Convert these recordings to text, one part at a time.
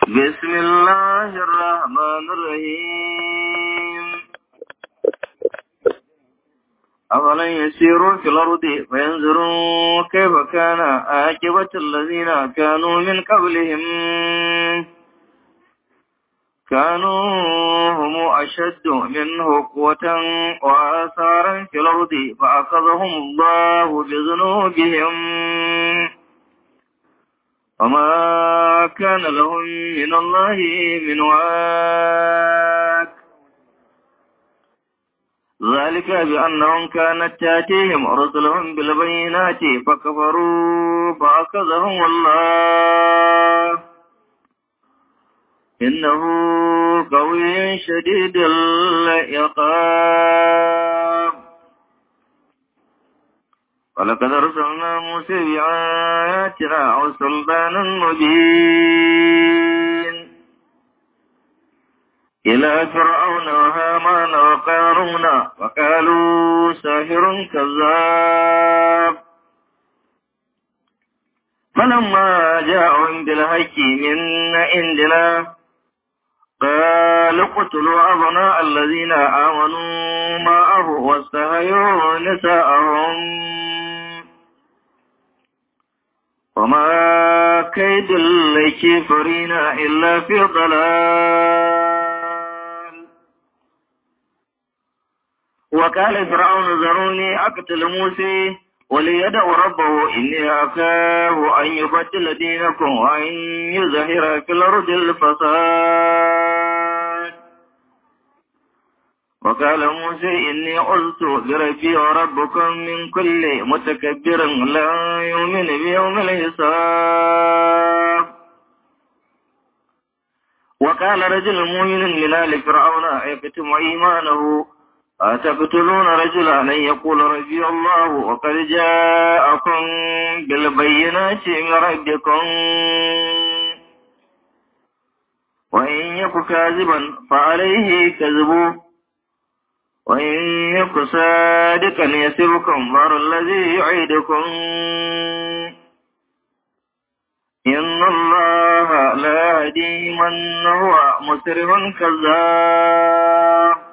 بسم الله الرحمن الرحيم أفلن يسيروا في الأرض فينظروا كيف كان عاقبة الذين كانوا من قبلهم كانوا هم أشد منه قوة وآثارا في الأرض فأخذهم الله بذنوبهم وما كان لهم من الله من واك ذلك بأنهم كانت تاتيهم رسلهم بالبينات فكفروا فأخذهم الله إنه قوي شديد العقاب ولقد أرسلنا موسى بآياتنا وسلطان مبين إلى فرعون وهامان وقارون وقالوا ساحر كذاب فلما جاءهم بالحق من عندنا قالوا اقتلوا أبناء الذين آمنوا معه واستحيوا نساءهم وما كيد الكافرين إلا في ضلال وقال فرعون ذروني أقتل موسى وليدع ربه إني أخاف أن يبدل دينكم وأن يظهر في الأرض الفساد وقال موسى إني عزت بربي وربكم من كل متكبر لا يؤمن بيوم الحساب وقال رجل مؤمن من آل فرعون يكتم إيمانه أتقتلون رجلا أن يقول ربي الله وقد جاءكم بالبينات من ربكم وإن يك كاذبا فعليه كذبه وإن يك صادقا يسبكم بار الذي يعيدكم إن الله لا يهدي من هو مسرف كذاب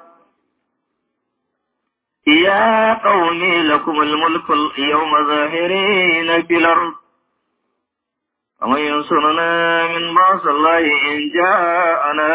يا قوم لكم الملك اليوم ظاهرين في الأرض ومن ينصرنا من بعث الله إن جاءنا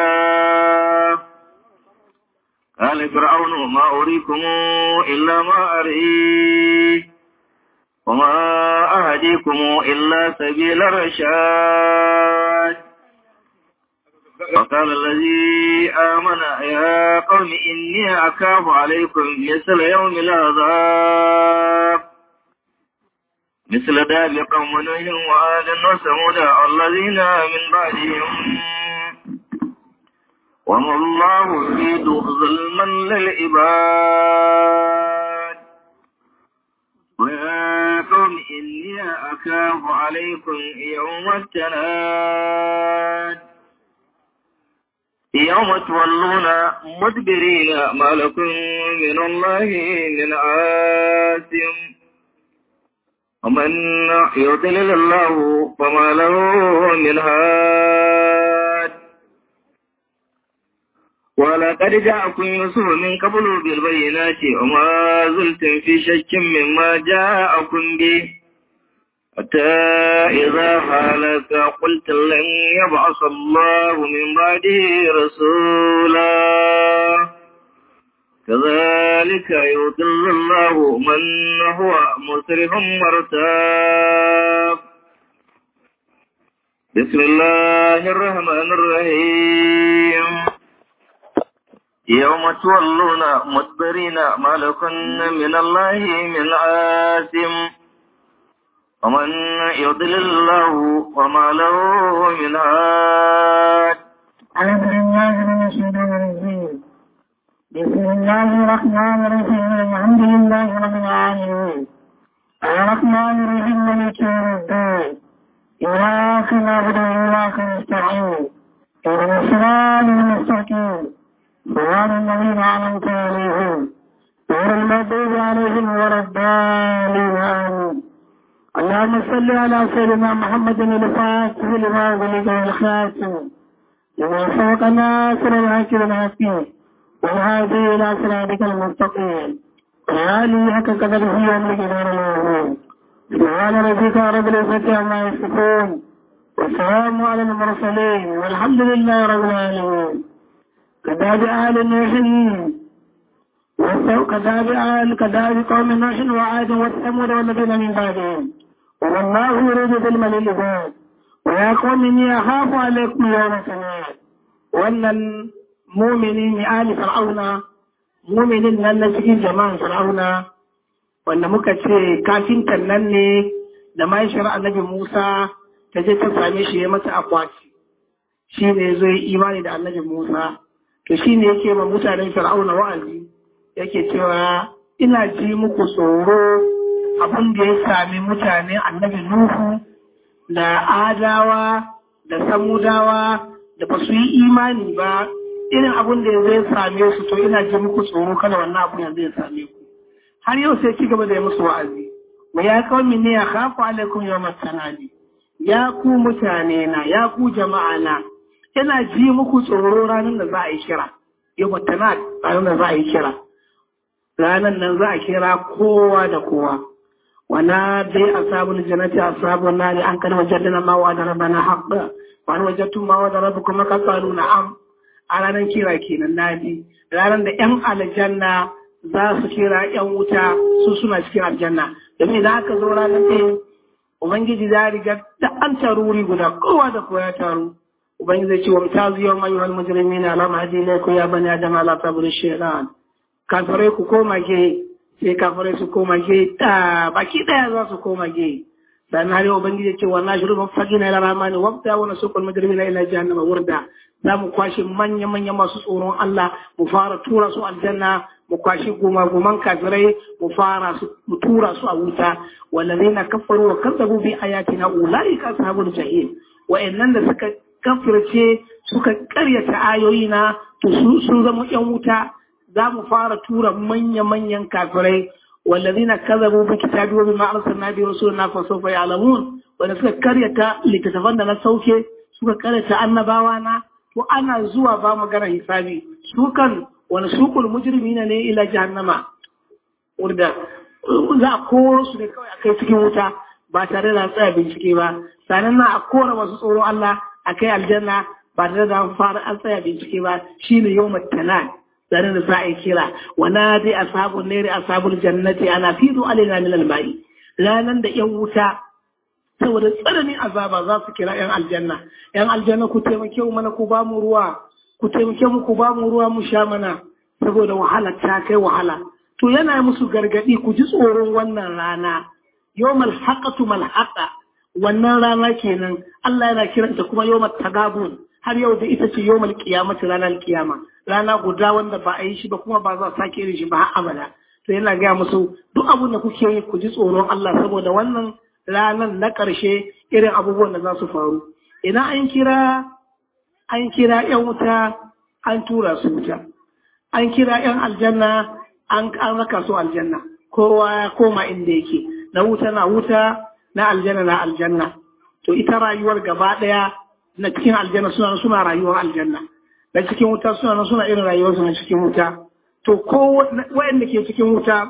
قال فرعون ما أريكم إلا ما أري وما أهديكم إلا سبيل الرشاد وقال الذي آمن يا قوم إني أخاف عليكم مثل يوم العذاب مثل داب قوم نوح وآل وثمود الذين من بعدهم وما الله يريد ظلما للعباد ويا قوم إني أخاف عليكم يوم التناد يوم تولون مدبرين ما لكم من الله من عاصم ومن يضلل الله فما له من هاد ولقد جاءكم يوسف من قبل بالبينات وما زلتم في شك مما جاءكم به حتى إذا حالك قلت لن يبعث الله من بعده رسولا كذلك يضل الله من هو مسرف مرتاب بسم الله الرحمن الرحيم يوم تولون مدبرين ما لكن من الله من عاصم ومن يضلل الله وما له من هاد أعوذ بالله من الشيطان الرجيم بسم الله الرحمن الرحيم الحمد لله رب العالمين الرحمن الرحيم مالك يوم الدين إياك نعبد وإياك نستعين اهدنا الصراط المستقيم صراط الذين أنعمت عليهم غير المغضوب عليهم ولا الضالين آمين اللهم صل على سيدنا محمد الفاتح لما ولد الخاتم لما سبقنا صراط الحق بالحق والهادي إلى صراطك المستقيم وآله حق قدره ومقدار العظيم سبحان ربك رب العزة عما يصفون والسلام على المرسلين والحمد لله رب العالمين كذاب آل نوح كذاب آل كذاب قوم نوح وعاد وثمود والذين من بعدهم والله يريد ظلم للعباد ويا قوم إني أخاف عليكم يوم التناد wannan mumini ne ali fir'auna muminin nan na cikin jama'an fir'auna wanda muka ce kafintan nan ne da mahaifiyar annabi Musa ta je ta same shi ya mata akwati shi ne zo yi imani da annabi Musa to shi ne yake ma mutanen fir'auna wa'azi yake cewa ina ji muku tsoro abin da ya sami mutane annabi Nuhu da Adawa da Samudawa da ba su yi imani ba irin abin da zai same su to ina ji muku tsoro kada wannan abin yanzu ya same ku har yau sai ci gaba da yi musu wa'azi wa ya kawai ne ya khafu alaikum yawmat tanadi ya ku mutane na ya ku jama'a na ina ji muku tsoro ranar da za a yi kira yawmat tanadi ranar da za a yi kira ranar nan za a kira kowa da kowa wana dai ashabul jannati ashabun nari an kana wajadna ma wa darabana haqqa wani wajatun ma wa darabukum qalu na'am a ranar kira kenan nadi ranar da yan aljanna za su kira yan wuta su suna cikin aljanna domin idan aka zo ranar ɗaya ubangiji za riga da an taruri guda kowa da kowa ya taru ubangiji zai ce wa mutazu yau mai wani mujrimin ala mahdi laiku ya bani adam ala tabur shaytan kafirai ku koma ge sai kafirai su koma ge ta baki daya za su koma ge dan har yau ubangiji ce wannan shiru ban fagi na rahmani wabta wa nasukul mujrimina ila jahannama wurda za mu kwashe manya manya masu tsoron Allah mu fara tura su aljanna mu kwashi goma goman kafirai mu fara su mu tura su a wuta wallazina kafaru wa kazzabu bi ayatina ulaika ashabul jahim wa'annan da suka kafirce suka karyata ayoyina to sun zama yan wuta za mu fara tura manya-manyan kafirai wallazina kazzabu bi kitabi wa bima arsalna bi rasulina fa sawfa ya'lamun wanda suka karyata littattafan da na sauke suka karyata annabawa na to ana zuwa ba magana hisabi su kan wani sukul mujrimina ne ila jahannama wanda za a koro su ne kawai a kai cikin wuta ba tare da tsaya bincike ba sannan na a kora masu tsoron Allah a kai aljanna ba tare da an fara an tsaya bincike ba shine yawmat tanad tare da za a yi kira wana dai ashabun nere ashabul jannati ana fidu alaina min almai ranan da yan wuta saboda tsananin azaba za su kira yan aljanna yan aljanna ku taimake mu mana ku ba mu ruwa ku taimake mu ku ba mu ruwa mu sha mana saboda wahala ta kai wahala to yana musu gargadi ku ji tsoron wannan rana yawmal haqatu mal haqa wannan rana kenan Allah yana kiranta kuma yawmal tagabun har yau da ita ce yawmal qiyamati ranar kiyama rana guda wanda ba a yi shi ba kuma ba za a sake yin shi ba har abada to yana gaya musu duk abin da kuke yi ku ji tsoron Allah saboda wannan ranar na ƙarshe irin abubuwan da za su faru idan an kira an kira yan wuta an tura su wuta an kira yan aljanna an raka su aljanna kowa ya koma inda yake na wuta na wuta na aljanna na aljanna to ita rayuwar gaba ɗaya na cikin aljanna suna suna rayuwar aljanna na cikin wuta suna nan suna irin rayuwarsu na cikin wuta to ko waɗanda ke cikin wuta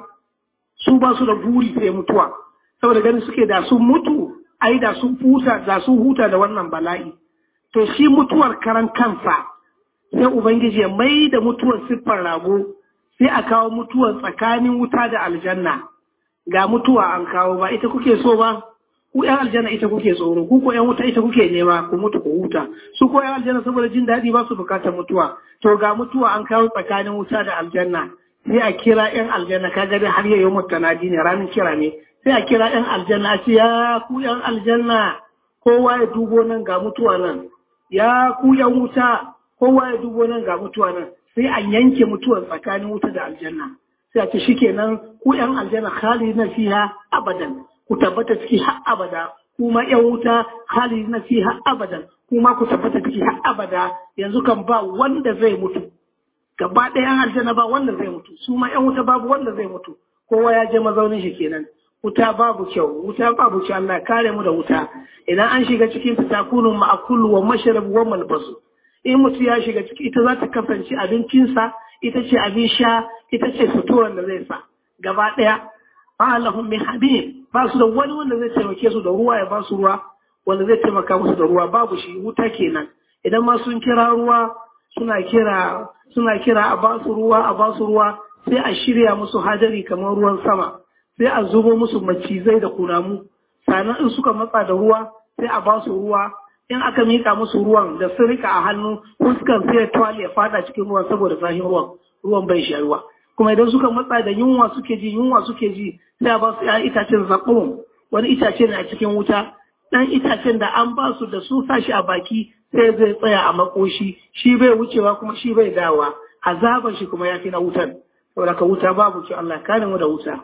su ba su da buri sai mutuwa saboda ganin suke da sun mutu ai da sun huta da sun huta da wannan bala'i to shi mutuwar karan kansa sai ubangiji ya mai da mutuwar siffar rago sai a kawo mutuwar tsakanin wuta da aljanna ga mutuwa an kawo ba ita kuke so ba ku yan aljanna ita kuke tsoro ku ko yan wuta ita kuke nema ku mutu ku huta su ko yan aljanna saboda jin daɗi ba su bukatar mutuwa to ga mutuwa an kawo tsakanin wuta da aljanna sai a kira yan aljanna kaga dai har yayin mutanadi ne ranar kira ne sai a kira yan aljanna a ce ya ku yan aljanna kowa ya dubo nan ga mutuwa nan ya ku yan wuta kowa ya dubo nan ga mutuwa nan sai a yanke mutuwar tsakanin wuta da aljanna sai a ce shikenan ku yan aljanna khalidina fiha abadan ku tabbata ciki har abada kuma yan wuta khalidina fiha abadan kuma ku tabbata ciki har abada yanzu kan ba wanda zai mutu gaba ɗaya yan aljanna ba wanda zai mutu su ma yan wuta babu wanda zai mutu kowa ya je mazaunin shi kenan wuta babu kyau wuta babu kyau Allah kare mu da wuta idan an shiga cikin ta takunu ma'akulu wa mashrabu wa malbasu in mutum ya shiga ciki ita za ta kasance abincinsa ita ce abin sha ita ce suturan da zai sa gaba ɗaya ba lahum min habib ba su da wani wanda zai taimake su da ruwa ya ba su ruwa wanda zai taimaka musu da ruwa babu shi wuta kenan idan ma sun kira ruwa suna kira suna kira a ba su ruwa a ba su ruwa sai a shirya musu hadari kamar ruwan sama sai a zubo musu macizai da kunamu sannan in suka matsa da ruwa sai a ba su ruwa in aka mika musu ruwan da sun rika a hannu fuskan sai tuwali ya fada cikin ruwan saboda zahin ruwan ruwan bai sha ruwa kuma idan suka matsa da yunwa suke ji yunwa suke ji sai a ba su ya itacen zaƙum wani itace ne a cikin wuta dan itacen da an ba su da su sa shi a baki sai zai tsaya a makoshi shi bai wucewa kuma shi bai dawa azaban shi kuma ya fi na wutan saboda ka wuta babu ki Allah kare mu da wuta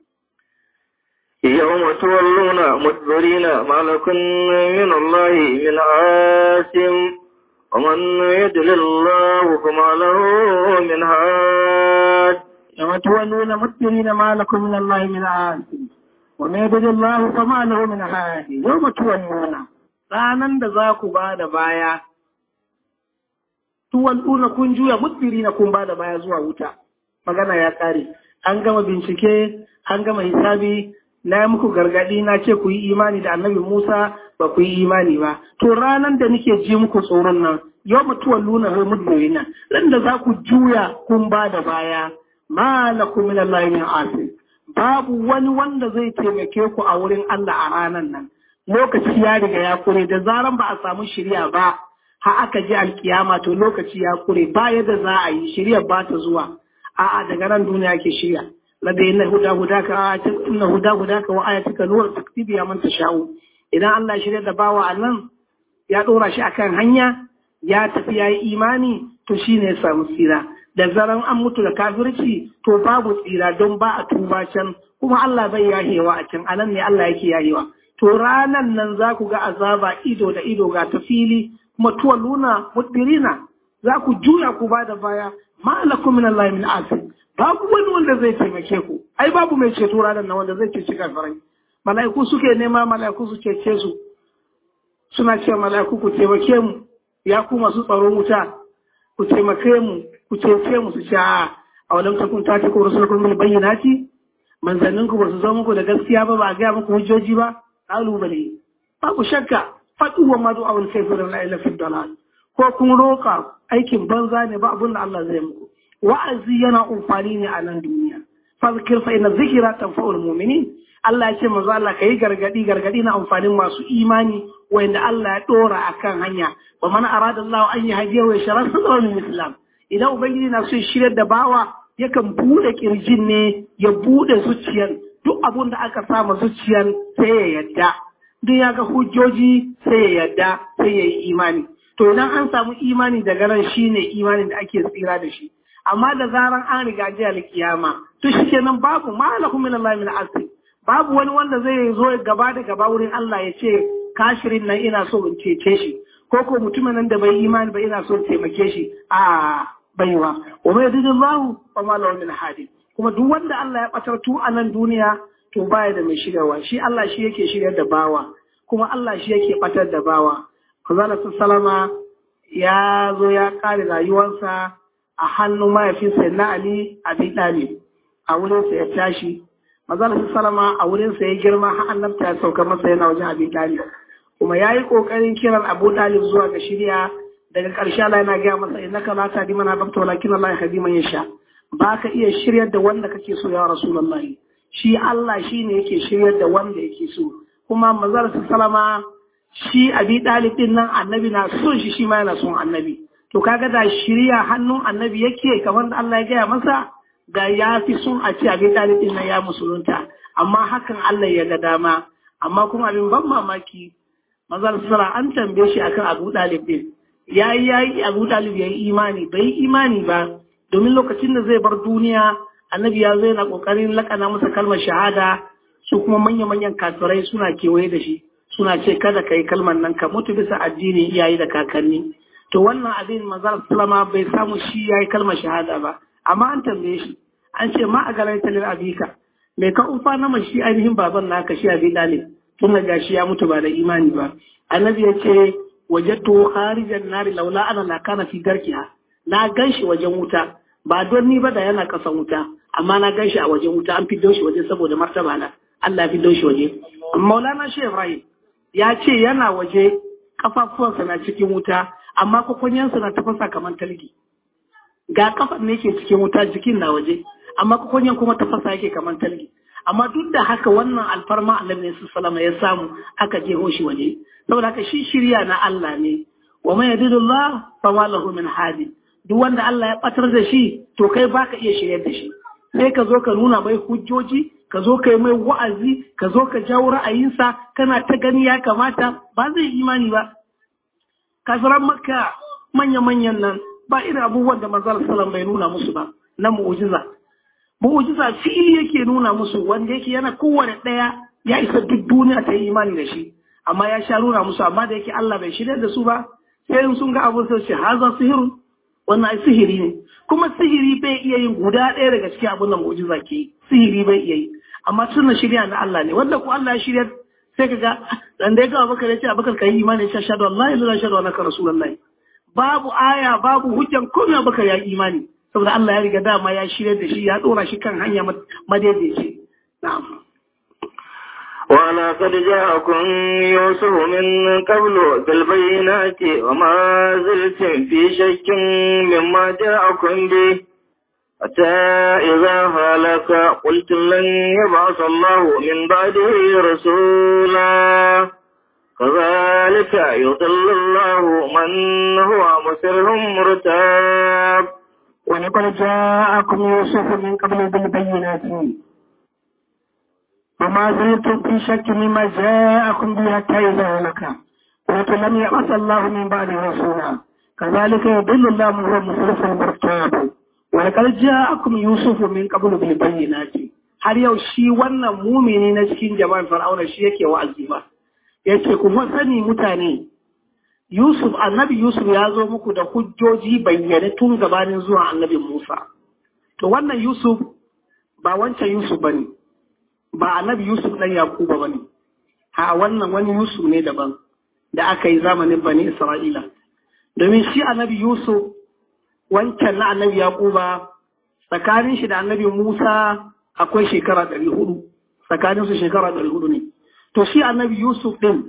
يوم تولون مدبرين ما لكم من الله من عاصم ومن يدل الله فما له من هاد يوم تولون مدبرين ما لكم من الله من عاصم ومن يدل الله فما له من هاد يوم تولون ranan da za ku ba da baya tuwal'una kun juya mudbirina kun ba da baya zuwa wuta magana ya kare an gama bincike an gama hisabi na yi muku gargadi na ce ku yi imani da annabi Musa ba ku yi imani ba. To ranar da nake ji muku tsoron nan, yau mutuwar luna ho mudmurina, ran da za ku juya kun ba da baya, ma la ku min Allah min asir. Babu wani wanda zai taimake ku a wurin Allah a ranar nan. Lokaci ya riga ya kure da zaran ba a samu shirya ba, ha aka ji alkiyama to lokaci ya kure ba yadda za a yi shirya ba ta zuwa. A'a daga nan duniya ke shirya. لدي إن هدى هداك إن هدى هداك وآيتك نور تكتب يا من تشاء إذا الله شريع دباوة عنن يا دورا شاكان هنيا يا تفيا إيماني تشيني سامسيرا da zaran an mutu da kafirci to babu tsira don ba a tuba can kuma Allah bai yahewa a can anan ne Allah yake yahewa to ranan nan za ku ga azaba ido da ido ga ta fili kuma tuwaluna mudbirina za ku juya ku ba da baya ma lakum min Allah min asir babu wani wanda zai taimake ku ai babu mai ceto ranar na wanda zai ceci kafirai mala'iku suke nema mala'iku su cece su suna cewa mala'iku ku taimake mu ya ku masu tsaron wuta ku taimake mu ku cece mu su ce a a walam takun ta ku rusulukum bil bayyinati manzannin ku ba su zama muku da gaskiya ba ba a gaya muku hujjoji ba kalubale babu shakka fadu wa madu awal kayfa la ilaha illa ko kun roka aikin banza ne ba abin da Allah zai muku wa'azi yana amfani ne a nan duniya fazkir fa inna zikra tanfa'ul mu'minin Allah ya ce manzo Allah kai gargadi gargadi na amfanin masu imani wanda Allah ya dora akan hanya wa man arada Allah an yahdiya wa yashra sadra min islam idan ubangiji na so shiryar da bawa yakan bude kirjin ne ya bude zuciyar duk abun da aka sama zuciyar sai ya yadda duk ya ga hujjoji sai ya yadda sai ya yi imani to idan an samu imani daga ran shine imanin da ake tsira da shi amma da zaran an riga ji alkiyama to shikenan babu malakum min Allah min asir babu wani wanda zai zo gaba da gaba wurin Allah ya ce kashirin nan ina so in cece shi ko ko mutumin nan da bai imani ba ina so in taimake shi a baiwa wa mai yadda Allah fa ma lahu min hadi kuma duk wanda Allah ya batar tu a nan duniya to baya da mai shiryawa shi Allah shi yake shiryar da bawa kuma Allah shi yake batar da bawa Kazala Salama ya zo ya kare rayuwarsa a hannun mahaifinsa na Ali Abi Talib a wurinsa ya tashi Mazal Salama a wurinsa ya girma har annabta ya sauka masa yana wajen Abi Talib kuma ya yi ƙoƙarin kiran Abu Talib zuwa ga shirya daga ƙarshe Allah yana gaya masa innaka la tahdi man ahbabta walakin Allah yahdi man yasha ba ka iya shiryar da wanda kake so ya Rasulullahi shi Allah shi ne yake shiryar da wanda yake so kuma Mazal Salama shi Abi Talib din nan annabi na son shi shi ma yana son annabi to kaga da shirya hannun annabi yake kamar da Allah ya gaya masa da ya fi son a ce abin ɗalibin nan ya musulunta amma hakan Allah ya ga dama amma kuma abin ban mamaki mazal sura an tambaye shi akan abu ɗalib din ya yi ya yi abu ɗalib ya yi imani bai yi imani ba domin lokacin da zai bar duniya annabi ya zo yana ƙoƙarin laƙana masa kalmar shahada su kuma manya-manyan kafirai suna kewaye da shi suna ce kada ka yi kalmar nan ka mutu bisa addinin iyaye da kakanni to wannan abin manzar sallama bai samu shi ya yi kalmar shahada ba amma an tambaye shi an ce ma a garai talil abika mai ka ufa na shi ainihin baban naka shi abi dalib tun da gashi ya mutu ba da imani ba annabi ya ce wajadtu kharijan nari laula ana la kana fi darkiha na ganshi wajen wuta ba don ni ba da yana kasan wuta amma na ganshi a wajen wuta an fiddo shi waje saboda martaba na Allah ya fiddo shi waje Maulana Sheikh Ibrahim ya ce yana waje kafafuwansa na cikin wuta amma kwakwanyansa na tafasa kamar talgi ga kafan ne ke cikin wuta jikin na waje amma kwakwanyan kuma tafasa yake kamar talgi amma duk da haka wannan alfarma annabi ne sallama ya samu aka je shi waje saboda haka shi shirya na Allah ne wa man yadidullah fa ma lahu min hadi duk wanda Allah ya batar da shi to kai baka iya shiryar da shi sai ka zo ka nuna mai hujjoji ka zo ka yi mai wa'azi ka zo ka jawo ra'ayinsa kana ta gani ya kamata ba zai imani ba kafiran makka manya-manyan nan ba irin abubuwan da manzal salam bai nuna musu ba na mu'ujiza mu'ujiza fili yake nuna musu wanda yake yana kowane ɗaya ya isa duk duniya ta yi imani da shi amma ya sha nuna musu amma da yake Allah bai shirya da su ba sai sun ga abin sai ce haza sihirun wannan ai sihiri ne kuma sihiri bai iya yin guda ɗaya daga cikin abin da mu'ujiza ke yi sihiri bai iya yi amma suna shirya na Allah ne wanda ko Allah ya shirya sai ka ga dan da ya ga Abubakar ya ce Abubakar kai imani ya shahadu Allah ila la shahadu annaka rasulullahi babu aya babu hujjan komai Abubakar ya imani saboda Allah ya riga dama ya shirya da shi ya dora shi kan hanya madaidaici na'am ولقد جاءكم يوسف من قبل بالبينات وما زلتم في شك مما جاءكم به حتى إذا هلك قلت لن يبعث الله من بعده رسولا كذلك يضل الله من هو مسر مرتاب ولقد جاءكم يوسف من قبل بالبينات وما زلتم في شك مما جاءكم به حتى إذا هلك قلت لم يبعث الله من بعده رسولا كذلك يضل الله من هو مسرف مرتاب Walƙar ja'akum Yusufu min qablu bil bayyinati har yau shi wannan mumini na cikin jama'ar Fir'auna shi yake wa'azi ba yace ku sani mutane Yusuf annabi Yusuf ya zo muku da hujjoji bayyane tun gabanin zuwa annabi Musa to wannan Yusuf ba wancan Yusuf bane ba annabi Yusuf dan Yakuba bane a wannan wani Yusuf ne daban da aka yi zamanin Bani Isra'ila domin shi annabi Yusuf wancan na annabi Yaquba tsakanin shi da annabi Musa akwai shekara ɗari hudu tsakanin su shekara ɗari hudu ne to shi annabi Yusuf ɗin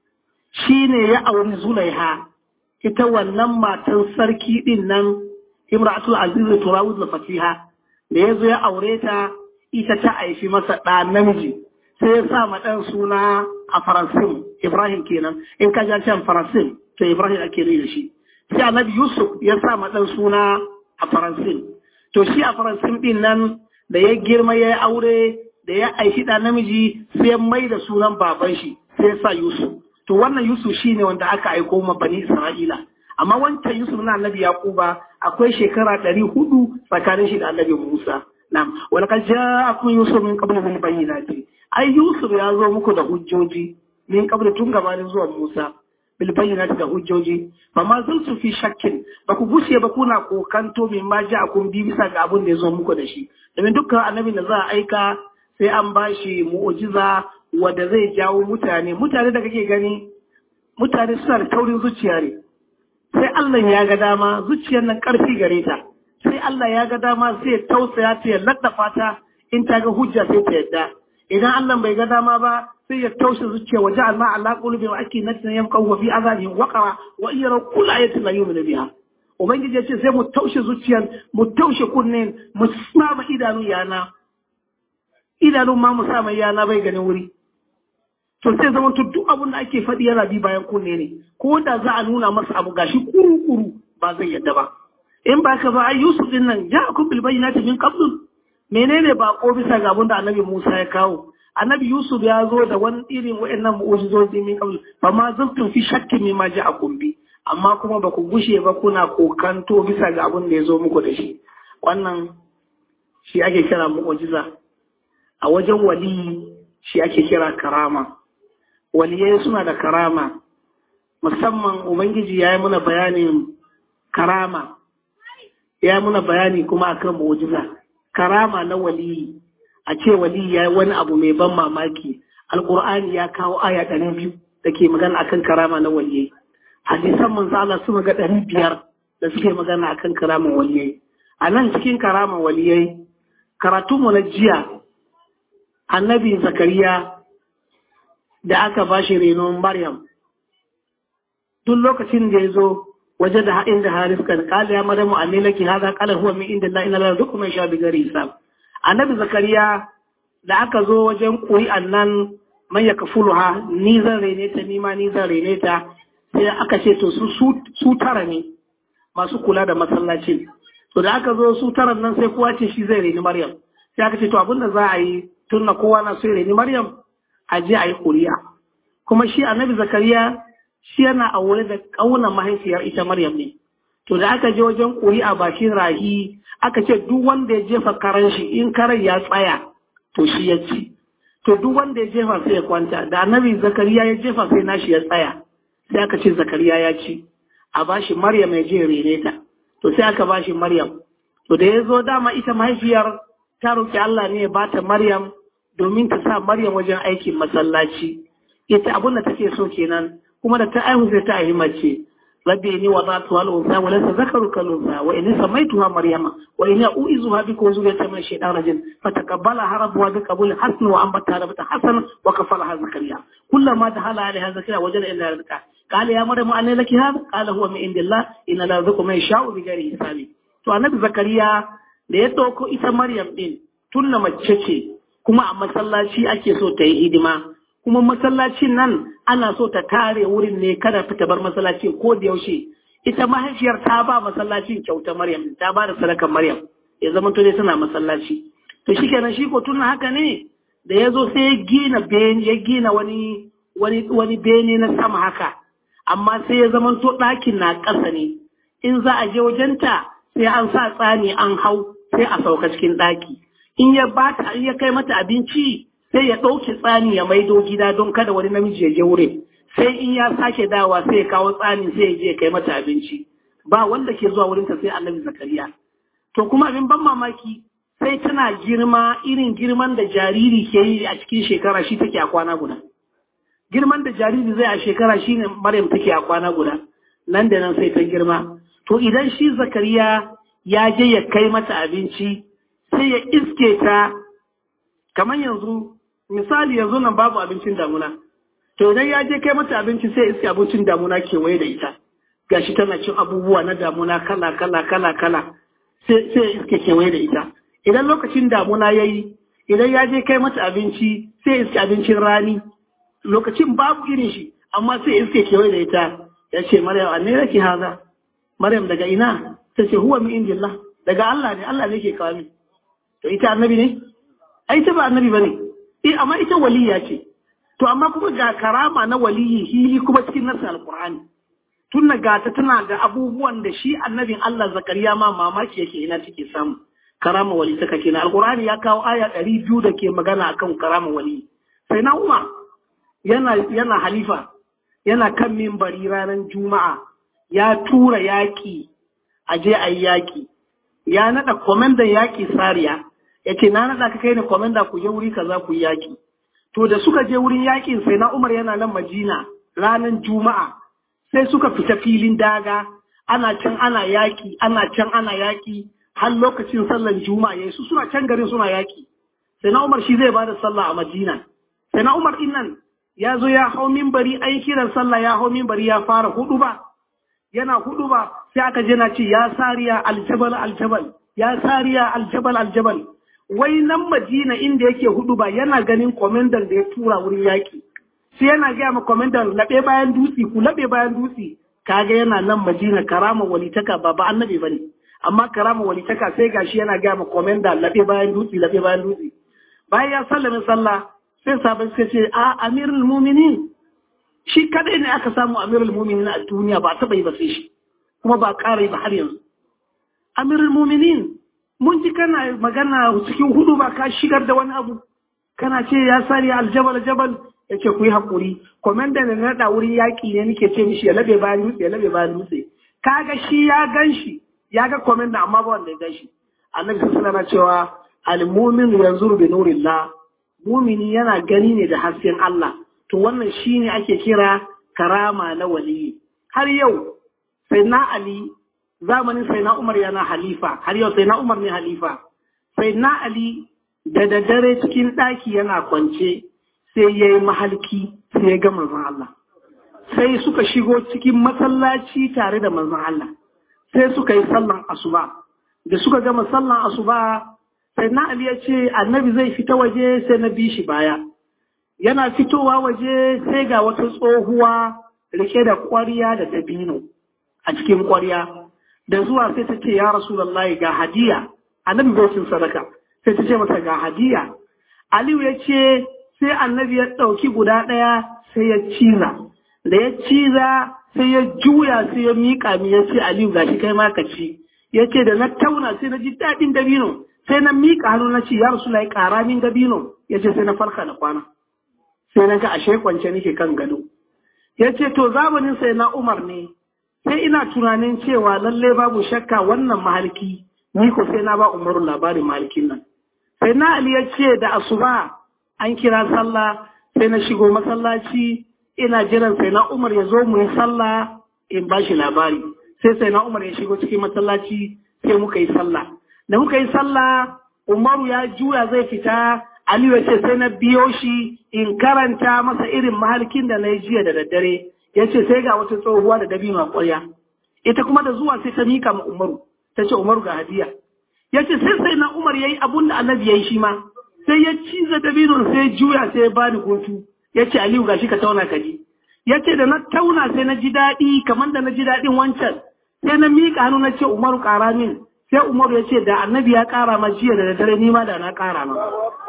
shi ne ya auri Zulaiha ita wannan matan sarki ɗin nan Imratul Aziz Turawud da Fatiha da ya zo ya aure ta ita ta haifi masa ɗa namiji sai ya sa ma ɗan suna a Faransim Ibrahim kenan in ka ja can Faransim to Ibrahim ake da shi sai annabi Yusuf ya sa ma ɗan suna a Faransin. To shi a Faransin ɗin nan da ya girma ya yi aure da ya aishi ɗa namiji sai mai da sunan baban shi sai ya sa Yusuf. To wannan Yusuf shi ne wanda aka aiko ma bani Isra'ila. Amma wancan Yusuf na annabi Yakuba akwai shekara ɗari hudu tsakanin shi da annabi Musa. Na'am, wani ka ja kun Yusuf min kabla min bayyinati. Ai Yusuf ya zo muku da hujjoji min kabla tun gabanin zuwa Musa. bilbayyinati da hujjoji ba ma zan su fi shakkin ba ku gushe ba kuna kokanto min ma ji akun bi bisa ga abin da ya zo muku da shi domin dukkan annabi da za a aika sai an ba shi mu'ujiza wanda zai jawo mutane mutane da kake gani mutane suna da taurin zuciya ne sai Allah ya ga dama zuciyar nan karfi gare ta sai Allah ya ga dama sai tausaya ta ya laddafa ta in ta ga hujja sai ta yadda idan Allah bai ga dama ba sai ya taushe zuciya wa ja'alna ala qulubi wa akinnatin yamqaw fi azabihim waqara wa yara kull ayatin la yu'minu biha ubangiji ya ce sai mu taushe zuciyar mu taushe kunnen mu sama idanu yana idanun ma mu sama yana bai ganin wuri to sai zama to duk abin da ake faɗi yana bi bayan kunne ne ko da za a nuna masa abu gashi kuru kuru ba zai yadda ba in ba ka ba ai Yusuf din nan ja'akum bil bayyinati min qabl menene ba ko bisa ga abin da Annabi Musa ya kawo annabi Yusuf ya zo da wani irin wa'annan mu'ujizozi min qabl fa ma zaltum fi shakkin mimma ja'akum bi amma kuma ba ku gushe ba kuna kokanto bisa ga abin da ya zo muku da shi wannan shi ake kira mu'ujiza a wajen wali shi ake kira karama waliyai suna da karama musamman ubangiji ya yi muna bayanin karama ya yi muna bayani kuma akan mu'ujiza karama na waliyi a ce wali ya yi wani abu mai ban mamaki alkur'ani ya kawo aya ɗari biyu da ke magana akan karama na waliyai hadisan manzo Allah sun ga ɗari biyar da suke magana akan karaman waliyai a nan cikin karaman waliyai karatunmu na jiya annabi zakariya da aka ba shi renon maryam duk lokacin da ya zo waje da haɗin da haris kan kala ya madamu a laki haza kala huwa min inda la ina duk mai sha bigari hisab annabi zakariya da aka zo wajen ƙuri'an nan man ya kafuluha ni zan rene ta ni ma ni zan rene ta sai aka ce to su su tara ne masu kula da masallacin to da aka zo su taran nan sai kowa ce shi zai reni maryam sai aka ce to abin da za a yi tun na kowa na so ya reni maryam a je a yi ƙuri'a kuma shi annabi zakariya shi yana aure da ƙaunar mahaifiyar ita maryam ne to da aka je wajen ƙuri'a bakin rahi aka ce duk wanda ya jefa karan shi in karan ya tsaya to shi ya ci to duk wanda ya jefa sai ya kwanta da annabi zakariya ya jefa sai nashi ya tsaya sai aka ce zakariya ya ci a bashi maryam ya je rene ta to sai aka bashi maryam to da ya zo dama ita mahaifiyar ta roki Allah ne ya bata maryam domin ta sa maryam wajen aikin masallaci ita abin da take so kenan kuma da ta aihu sai ta aihi mace rabbi ni wa zatu wal unsa wa laysa zakaru kal unsa wa inni samaituha maryama wa inni u'izuha bika wa zuriyata min shaytan rajim fataqabbalaha rabbuha bi qabul hasan wa ambata rabata hasan wa kafalaha zakariya kullama dakhala alaiha zakariya wajada illa rizqa قال يا مريم أن لك هذا قال هو من عند الله إن لا يرزق من يشاء بغير حساب to annabi zakariya da ya ɗauko ita maryam ɗin tunna mace ce kuma a masallaci ake so ta yi hidima kuma masallacin nan ana so ta tare wurin ne kada ta bar masallacin ko da yaushe ita mahaifiyar ta ba masallacin kyauta maryam ta ba da sadakar maryam ya zama to dai tana masallaci to shikenan shi ko tunna haka ne da ya zo sai ya gina ya gina wani wani wani bene na sama haka amma sai ya zamanto ɗakin na ƙasa ne in za a je wajenta sai an sa tsani an hau sai a sauka cikin ɗaki in ya bata in ya kai mata abinci sai ya ɗauki tsani ya maido gida don kada wani namiji ya je wurin sai in ya sake dawa sai ya kawo tsani sai ya je ya kai mata abinci ba wanda ke zuwa wurinta sai annabi zakariya to kuma abin ban mamaki sai tana girma irin girman da jariri ke yi a cikin shekara shi take a kwana guda girman da jariri zai a shekara shine Maryam take a kwana guda nan da nan sai ta girma to idan shi Zakariya ya je ya kai mata abinci sai ya iske ta kamar yanzu misali yanzu nan babu abincin damuna to idan ya je kai mata abinci sai iske abincin damuna kewaye da ita gashi tana cin abubuwa na damuna kala kala kala kala sai sai iske kewaye da ita idan lokacin damuna yayi idan ya je kai mata abinci sai iske abincin rani lokacin babu irin shi amma sai iske kewaye da ita ya ce maryam anne yake haza maryam daga ina ta ce huwa min indillah daga Allah ne Allah ne ke kawo min to ita annabi ne ai ta ba annabi bane eh amma ita waliya ce to amma kuma ga karama na waliyi hili kuma cikin nasa alqur'ani tunna ga ta tana da abubuwan da shi annabin Allah zakariya ma mamaki yake ina take samu karama wali ta kake na alqur'ani ya kawo aya 200 da ke magana akan karama wali sai na umar yana, yana halifa yana kan mimbari ranar juma'a ya tura yaƙi a je a yi yaƙi ya naɗa kwamandan yaƙi sariya ya ce na naɗa ka kai ne kwamanda ku je wuri kaza ku yi yaƙi to da suka je wurin yaƙin sai na umar yana nan majina ranar juma'a sai suka fita filin daga ana can ana yaƙi ana can ana yaƙi har lokacin sallan juma'a yayi su suna can garin suna yaƙi sai na umar shi zai ba da sallah a madina sai na umar din nan ya zo ya hau mimbari an kiran sallah ya hau mimbari ya fara hudu ba yana hudu ba sai aka je na ce ya sariya aljabal aljabal ya sariya aljabal aljabal wai nan madina inda yake hudu ba yana ganin komandan da ya tura wurin yaki sai yana gaya ma komandan laɓe bayan dutse ku laɓe bayan dutse kaga yana nan madina karama walitaka ba ba annabi bane amma karama walitaka sai gashi yana gaya ma komandan laɓe bayan dutse laɓe bayan dutse bayan ya sallame sallah sai sabon suka ce a amirul muminin shi kadai ne aka samu amirul muminin a duniya ba taɓa yi ba sai shi kuma ba ƙara yi ba har yanzu amirul muminin mun ji kana magana cikin hudu ba ka shigar da wani abu kana ce ya sari aljabal jabal ya ce ku yi haƙuri kwamandan da na naɗa wurin yaƙi ne nake ce mishi ya labe bayan dutse ya labe bayan dutse kaga shi ya gan shi ya ga kwamandan amma ba wanda ya gan shi annabi sallallahu alaihi cewa al-mu'min yanzuru bi nurillah mumini yana gani ne da hasken Allah to wannan shine ake kira karama na waliyi har yau sai na Ali zamanin sai na Umar yana halifa har yau sai na Umar ne halifa sai na Ali da daddare cikin ɗaki yana kwance sai ya yi mahalki sai ya ga manzon Allah sai suka shigo cikin masallaci tare da manzon Allah sai suka yi sallan asuba da suka gama sallan asuba sai na Ali ya ce annabi zai fita waje sai na bi shi baya yana fitowa waje sai ga wata tsohuwa rike da ƙwarya da dabino a cikin ƙwarya da zuwa sai ta ce ya rasulullahi ga hadiya annabi bai sadaka sai ta ce masa ga hadiya aliyu ya ce sai annabi ya ɗauki guda ɗaya sai ya ciza da ya ciza sai ya juya sai ya miƙa mi ya ce aliyu gashi kai ma ka ci ya ce da na tauna sai na ji daɗin dabino sai na miƙa hannu na ce ya rasulullahi ƙara min dabino ya ce sai na farka da kwana sai na ga ashe kwance nake kan gado ya ce to zamanin sai na umar ne sai ina tunanin cewa lalle babu shakka wannan mahalki ni ko sai na ba umaru labarin mahalkin nan sai na ali ya ce da asuba an kira sallah sai na shigo masallaci ina jiran sai na umar ya zo mu yi sallah in ba shi labari sai sai na umar ya shigo cikin masallaci sai muka yi sallah da muka yi sallah umaru ya juya zai fita aliyu ya ce sai na biyo shi in karanta masa irin mahalkin da na yi jiya da daddare ya ce sai ga wata tsohuwa da dabino a ƙwarya ita kuma da zuwa sai ta mika ma umaru ta ce umaru ga hadiya ya ce sai sai na umar ya yi abun da annabi ya yi shi ma sai ya ciza dabino sai juya sai ya bani hutu ya ce aliyu gashi ka tauna ka ji ya ce da na tauna sai na ji daɗi kamar da na ji daɗin wancan sai na mika hannu na ce umaru ƙara min sai umaru ya ce da annabi ya ƙara ma jiya da daddare ni ma da na ƙara ma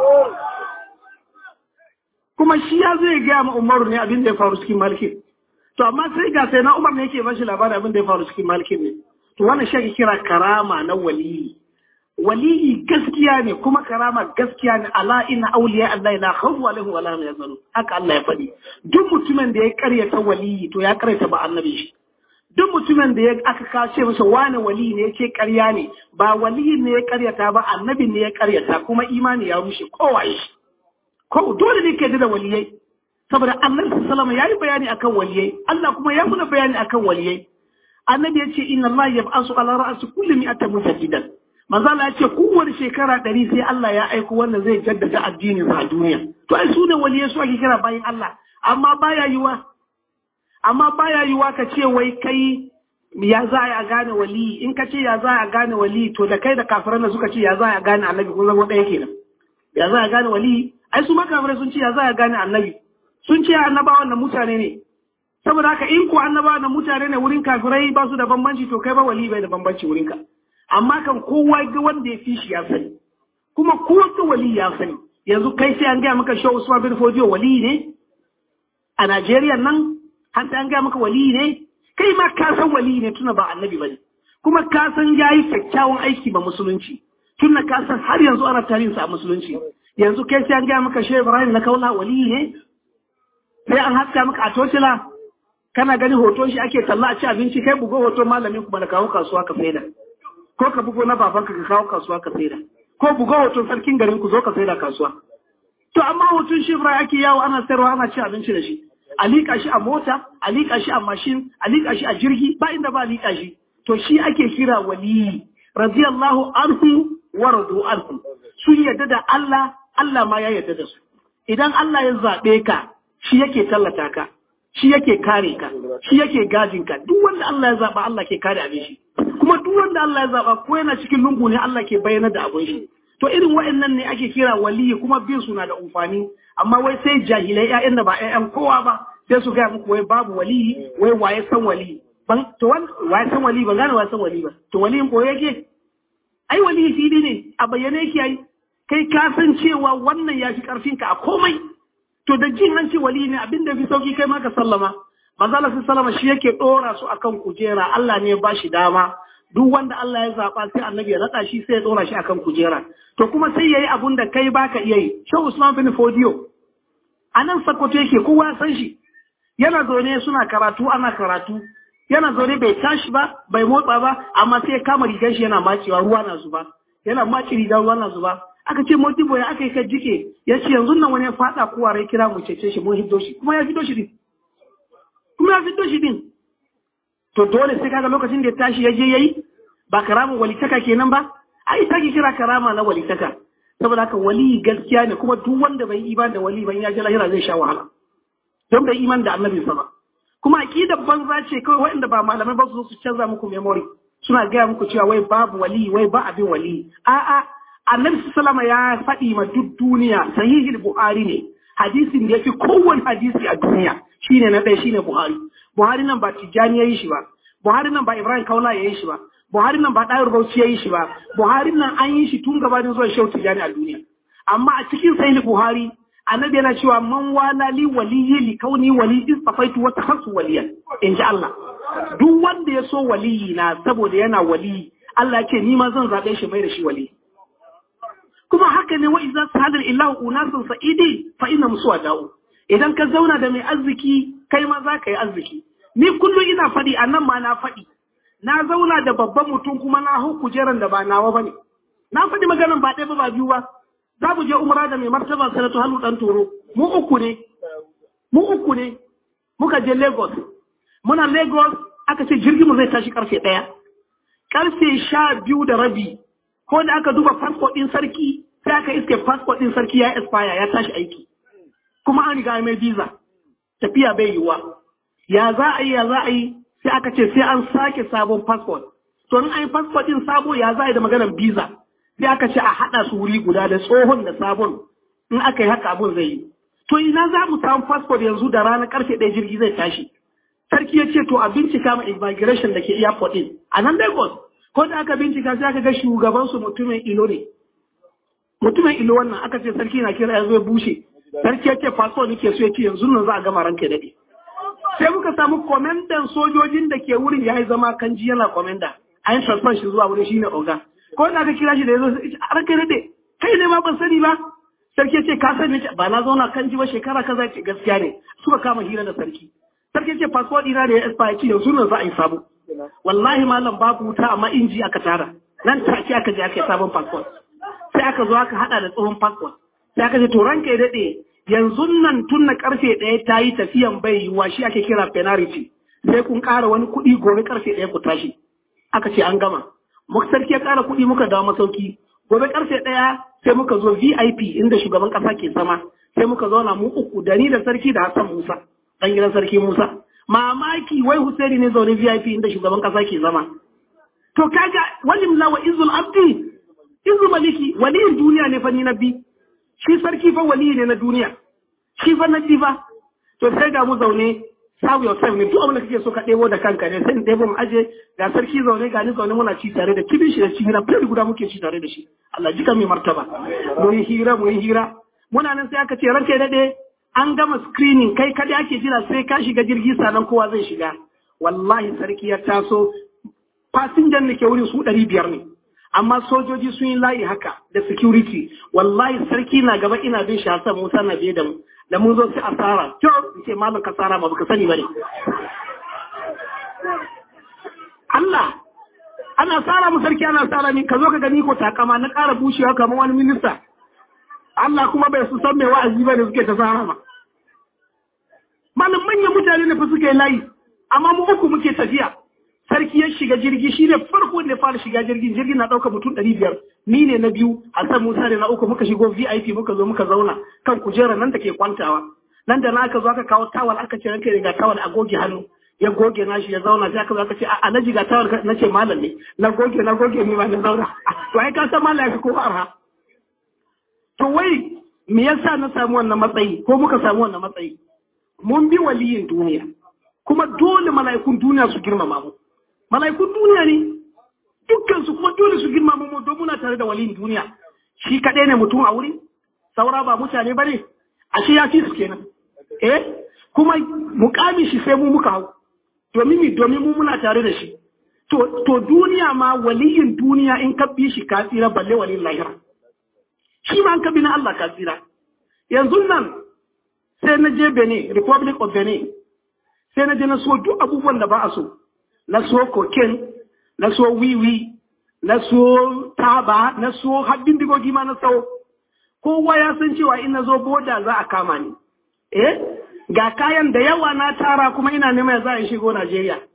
kuma shi ya zai gaya ma umaru ne abin da ya faru cikin malkin to amma sai ga sai na umar ne yake bashi labarin abin da ya faru cikin malkin ne to wannan shi ake kira karama na waliyi waliyi gaskiya ne kuma karama gaskiya ne ala inna awliya Allah la khawfu alaihim wala hum yahzanun haka Allah ya faɗi duk mutumin da ya karyata waliyi to ya karyata ba annabi shi duk mutumin da ya aka kace masa wani wali ne yake karya ne ba waliyi ne ya karyata ba annabi ne ya karyata kuma imani ya rushe kowaye shi ko dole ne ke da waliyai saboda annabi sallallahu ya yi bayani akan waliyai Allah kuma ya muna bayani akan waliyai annabi ya ce inna Allah yab'asu ala ra'si kulli mi'atin mujaddidan manzo Allah ya ce kowace shekara ɗari sai Allah ya aiko wanda zai jaddada addinin a duniya to ai su ne waliyai su ake kira bayin Allah amma baya yiwa amma baya yiwa ka ce wai kai ya za a gane wali in ka ce ya za a gane wali to da kai da kafiran da suka ce ya za a gane annabi kun zama ɗaya kenan ya za a gane wali ai su makafirai sun ce ya za a gane annabi sun ce annabawan na mutane ne saboda haka in ko annabawan na mutane ne wurin kafirai ba su da bambanci to kai ba wali bai da bambanci wurin ka amma kan kowa ga wanda ya fi shi ya sani kuma kowace wali ya sani yanzu kai sai an gaya maka shehu usman bin fodiyo wali ne a najeriya nan har sai an gaya maka wali ne kai ma ka san wali ne tuna ba annabi bane kuma ka san yayi kyakkyawan aiki ba musulunci tunda ka san har yanzu ana tarihin sa a musulunci yanzu kai sai an gaya maka shehu ibrahim na kaula wali ne sai an haska maka a tocila kana gani hoton shi ake talla a ci abinci kai bugo hoton malamin kuma da kawo kasuwa ka saida ko ka bugo na babanka ka kawo kasuwa ka saida ko bugo hoton sarkin garin ku zo ka saida kasuwa to amma hoton shi Ibrahim ake yawo ana sayarwa ana ci abinci da shi a liƙa shi a mota a liƙa shi a mashin a liƙa shi a jirgi ba inda ba liƙa shi to shi ake kira waliyi radiyallahu anhu wa radu anhu sun yadda da Allah Allah ma ya yadda da su idan Allah ya zaɓe ka shi yake tallata ka shi yake kare ka shi yake gajin ka duk wanda Allah ya zaba Allah ke kare abin shi kuma duk wanda Allah ya zaba ko yana cikin lungu ne Allah ke bayyana da abin shi to irin wa'annan ne ake kira waliyi kuma bin suna da amfani amma wai sai jahilai ƴaƴan da ba ƴaƴan kowa ba sai su gaya muku wai babu waliyi wai waye san waliyi ban to waye san waliyi ban gane waye san waliyi ba to waliyin ko yake ai waliyi fili ne a bayyane yake ai kai ka san cewa wannan ya fi karfinka a komai to da jin an ce wali ne abin da fi sauki kai ma ka sallama manzo Allah sallama shi yake dora su akan kujera Allah ne ya bashi dama duk wanda Allah ya zaba sai annabi ya nada shi sai ya dora shi akan kujera to kuma sai yayi abun da kai baka iya yi Shehu Usman bin Fodio anan Sokoto yake kowa ya san shi yana zaune suna karatu ana karatu yana zaune bai tashi ba bai motsa ba amma sai ya kama rigar shi yana macewa ruwa na zuba yana maci rigar ruwa na zuba aka ce modibo ya aka yi ka jike ya ce yanzu nan wani ya fada kowa rai kira mu cece shi mun hiddo shi kuma ya fiddo shi din kuma ya fiddo shi din to dole sai kaga lokacin da ya tashi ya je yayi ba karamin walitaka kenan ba ai take kira karama na walitaka saboda haka wali gaskiya ne kuma duk wanda bai iman da wali ban ya ji lahira zai sha wahala don bai iman da annabi sa ba kuma aqidar banza ce kawai waɗanda ba malamai ba su su canza muku memory suna gaya muku cewa wai babu wali wai ba abin wali a'a annabi sallama ya faɗi ma duk duniya sahihul buhari ne hadisin da yafi kowane hadisi a duniya shine na ɗaya shine buhari buhari nan ba tijjani ya yi shi ba buhari nan ba ibrahim kaula ya yi shi ba buhari nan ba ɗayar bauchi ya yi shi ba buhari nan an yi shi tun gabanin zuwa shehu tijjani a duniya amma a cikin sahihul buhari annabi yana cewa man wala li waliyyi li kauni wali istafaitu wa tahassu waliyan in ji Allah duk wanda ya so waliyi na saboda yana waliyi Allah ya ce ni ma zan zaɓe shi mai da shi waliyi kuma haka ne wa idza sadal illahu unasun sa'idi fa inna musu da'u idan ka zauna da mai arziki kai ma za ka yi arziki ni kullum ina faɗi a nan ma na faɗi na zauna da babban mutum kuma na hau kujeran da ba nawa ba ne na faɗi maganan ba ɗaya ba ba biyu ba za mu je umra da mai martaba sanatu hannu ɗan toro mu uku ne mu uku ne muka je lagos muna lagos aka ce jirgin mu zai tashi karfe ɗaya karfe sha biyu da rabi ko da aka duba fasfot ɗin sarki sai aka iske fasfot ɗin sarki ya expire ya tashi aiki kuma an riga mai visa tafiya bai yiwuwa ya za a yi ya za a yi sai aka ce sai an sake sabon passport to in an yi passport din sabo ya za a yi da maganar visa sai aka ce a haɗa su wuri guda da tsohon da sabon in aka yi haka abun zai yi to ina za mu samu passport yanzu da ranar karfe ɗaya jirgi zai tashi sarki ya ce to a bincika ma immigration da ke airport din a nan Lagos ko da aka bincika sai aka ga shugaban su mutumin ilo ne mutumin ilo wannan aka ce sarki na kira ya zo ya bushe sarki ya ce passport nake so ya ce yanzu nan za a gama ranka daɗe sai muka samu komendan sojojin da ke wurin ya yi zama kanji yana komenda a yin transfer shi zuwa wurin shine oga ko da aka kira shi da ya zo a ranka daɗe kai ne ma ban sani ba sarki ya ce ka sani ba na zauna kanji ba shekara kaza ce gaskiya ne suka kama hira da sarki sarki ya ce passport ɗina da ya expire ce yanzu nan za a yi sabo wallahi malam babu wuta amma inji aka tara nan take aka je aka yi sabon passport sai aka zo aka hada da tsohon passport sai aka ce to ranka ya daɗe yanzu nan tun na karfe ɗaya ta yi tafiyan bai yiwuwa shi ake kira penalty sai kun ƙara wani kuɗi gobe karfe ɗaya ku tashi aka ce an gama muka sarki ya ƙara kuɗi muka dawo masauki gobe karfe ɗaya sai muka zo VIP inda shugaban ƙasa ke sama sai muka zauna mu uku da ni da sarki da Hassan Musa ɗan gidan sarki Musa mamaki wai Husaini ne zaune VIP inda shugaban ƙasa ke zama to kaga walim la wa izul abdi izu maliki waliyin duniya ne fa ni na bi shi sarki fa wali ne na duniya shi fa na ba to sai ga mu zaune sabu yourself ne duk abin da kake so ka ɗebo da kanka ne sai ɗebo mu aje ga sarki zaune ga ni zaune muna ci tare da kibin shi da ci hira fili guda muke ci tare da shi Allah jika mai martaba mu yi hira mu yi hira muna nan sai aka ce ranka daɗe an gama screening kai kada ake jira sai ka shiga jirgi sanan kowa zai shiga wallahi sarki ya taso fasinjan da ke wurin su ɗari biyar ne amma sojoji sun yi layi haka da security wallahi sarki na gaba ina bin shi Hassan Musa na biye da mu da mun zo sai asara to ce malam kasara ma baka sani bane Allah ana tsara mu sarki ana tsara min ka zo ka gani ko takama na ƙara bushewa kamar wani minista Allah kuma bai su san mai wa'azi ba da suke ta tsara ma malam manyan mutane ne fa suke layi amma mu uku muke tafiya sarki ya shiga jirgi shi ne farko da fara shiga jirgin jirgin na ɗauka mutum ɗari biyar ni ne na biyu Hassan Musa da na uku muka shigo VIP muka zo muka zauna kan kujera nan da ke kwantawa nan da na aka zo aka kawo tawal aka ce ranka ga tawal a goge hannu ya goge nashi ya zauna sai aka zo aka ce a alhaji ga tawal na ce malam ne na goge na goge ni ma na zauna to ai ka san malam ya fi ko arha to wai me yasa na samu wannan matsayi ko muka samu wannan matsayi mun bi waliyin duniya kuma dole mala'ikun duniya su girmama mu mala'ikun duniya ne dukkansu kuma dole su girma mu don muna tare da waliyin duniya shi kaɗai ne mutum a wuri saura ba mutane ba ne ashe ya fi su kenan eh kuma mukamin shi sai mu muka hau domin mi domin mu muna tare da shi to to duniya ma waliyin duniya in ka bi shi ka tsira balle waliyin lahira shi ma an ka bi na Allah ka tsira yanzu nan sai na je Benin Republic of Benin sai na je na so duk abubuwan da ba a so na so cocaine na so wiwi na so taba na so haddin digogi ma na sau kowa ya san cewa in na zo boda za a kama ni eh ga kayan da yawa na tara kuma ina neman za a shigo Najeriya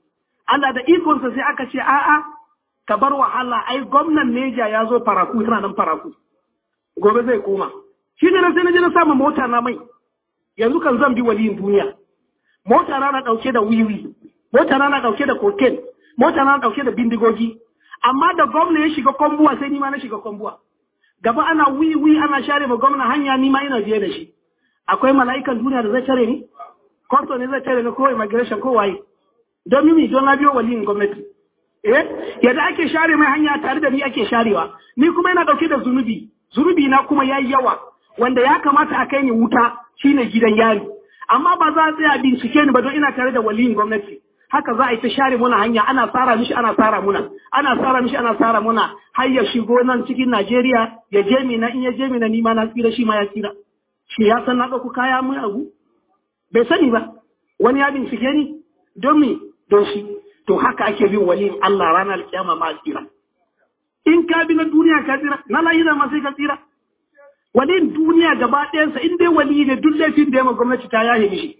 Allah da ikonsa sai aka ce a'a ka bar wahala ai gwamnan Neja ya zo faraku tana nan faraku gobe zai koma shi ne sai na je na samu mota na mai yanzu kan zan bi waliyin duniya mota na na dauke da wiwi mota na na dauke da cocaine mota na na dauke da bindigogi amma da gwamna ya shiga kwambuwa sai ni ma na shiga kwambuwa gaba ana wiwi ana share ma gwamna hanya ni ma ina biye da shi akwai mala'ikan duniya da zai tare ni kwasto ne zai tare ni ko immigration ko waye don mimi don na biyo waliyin gwamnati eh yadda ake share mai hanya tare da ni ake sharewa ni kuma yana dauke da zunubi zunubi na kuma yayi yawa wanda ya kamata a kai ni wuta shine gidan yari amma ba za a tsaya bincike ni ba don ina tare da waliyin gwamnati haka za a yi ta share muna hanya ana tsara mishi ana tsara muna ana tsara mishi ana tsara muna har ya shigo nan cikin Najeriya ya je mina in ya je mina ni ma na tsira shi ma ya tsira shi ya san na ɗauko kaya mun abu bai sani ba wani ya bincike ni don me don shi to haka ake bin waliyin Allah ranar kiyama ma tsira in ka bi na duniya ka tsira na lahira ma sai ka tsira waliyin duniya gaba ɗayansa in dai wali ne duk laifin da ya ma gwamnati ta yaye mishi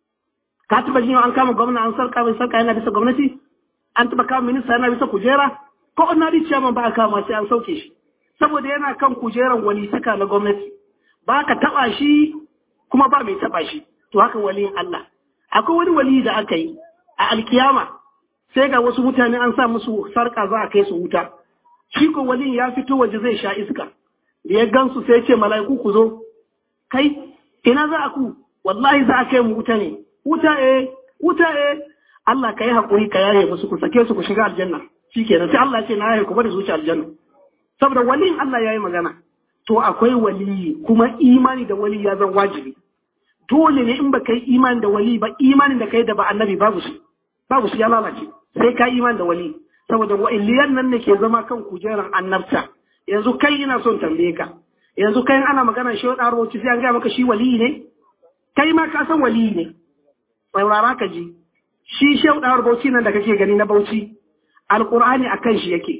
ka taba jin an kama gwamna an sarka mai sarka yana bisa gwamnati an taba kama minista yana bisa kujera ko ordinary chairman ba a kama sai an sauke shi saboda yana kan kujeran wali saka na gwamnati ba ka taba shi kuma ba mai taba shi to haka waliyin Allah akwai wani wali da aka yi a alkiyama sai ga wasu mutane an sa musu sarka za a kai su wuta shi ko waliyin ya fito waje zai sha iska da ya gansu sai ce mala'iku ku zo kai ina za a ku wallahi za a kai mu wuta ne wuta e wuta e Allah ka yi haƙuri ka yaye musu ku sake su ku shiga aljanna shikenan sai Allah ya ce na yaye ku bari su wuce aljanna saboda waliyin Allah ya yi magana to akwai waliyi kuma imani da wali ya zan wajibi dole ne in baka yi imani da wali ba imanin da kai da ba annabi babu shi babu shi ya lalace sai ka imani da wali saboda wa'iliyan nan ne ke zama kan kujerar annabta yanzu kai ina son tambaye ka yanzu kai ana magana shi wa ɗaro sai an gaya maka shi wali ne kai ma ka san wali ne saurara ka ji shi shehu ɗawar bauchi nan da kake gani na bauchi alƙur'ani a kan shi yake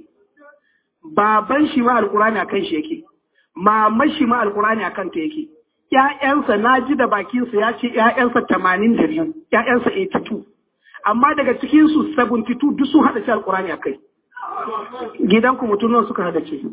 baban shi ma alƙur'ani a kan shi yake maman shi ma alƙur'ani a kan ta yake ƴaƴansa na ji da bakinsa ya ce ƴaƴansa tamanin da biyu ƴaƴansa eighty two amma daga cikinsu seventy two duk sun haɗa shi alƙur'ani a kai gidanku mutum nawa suka haɗa ce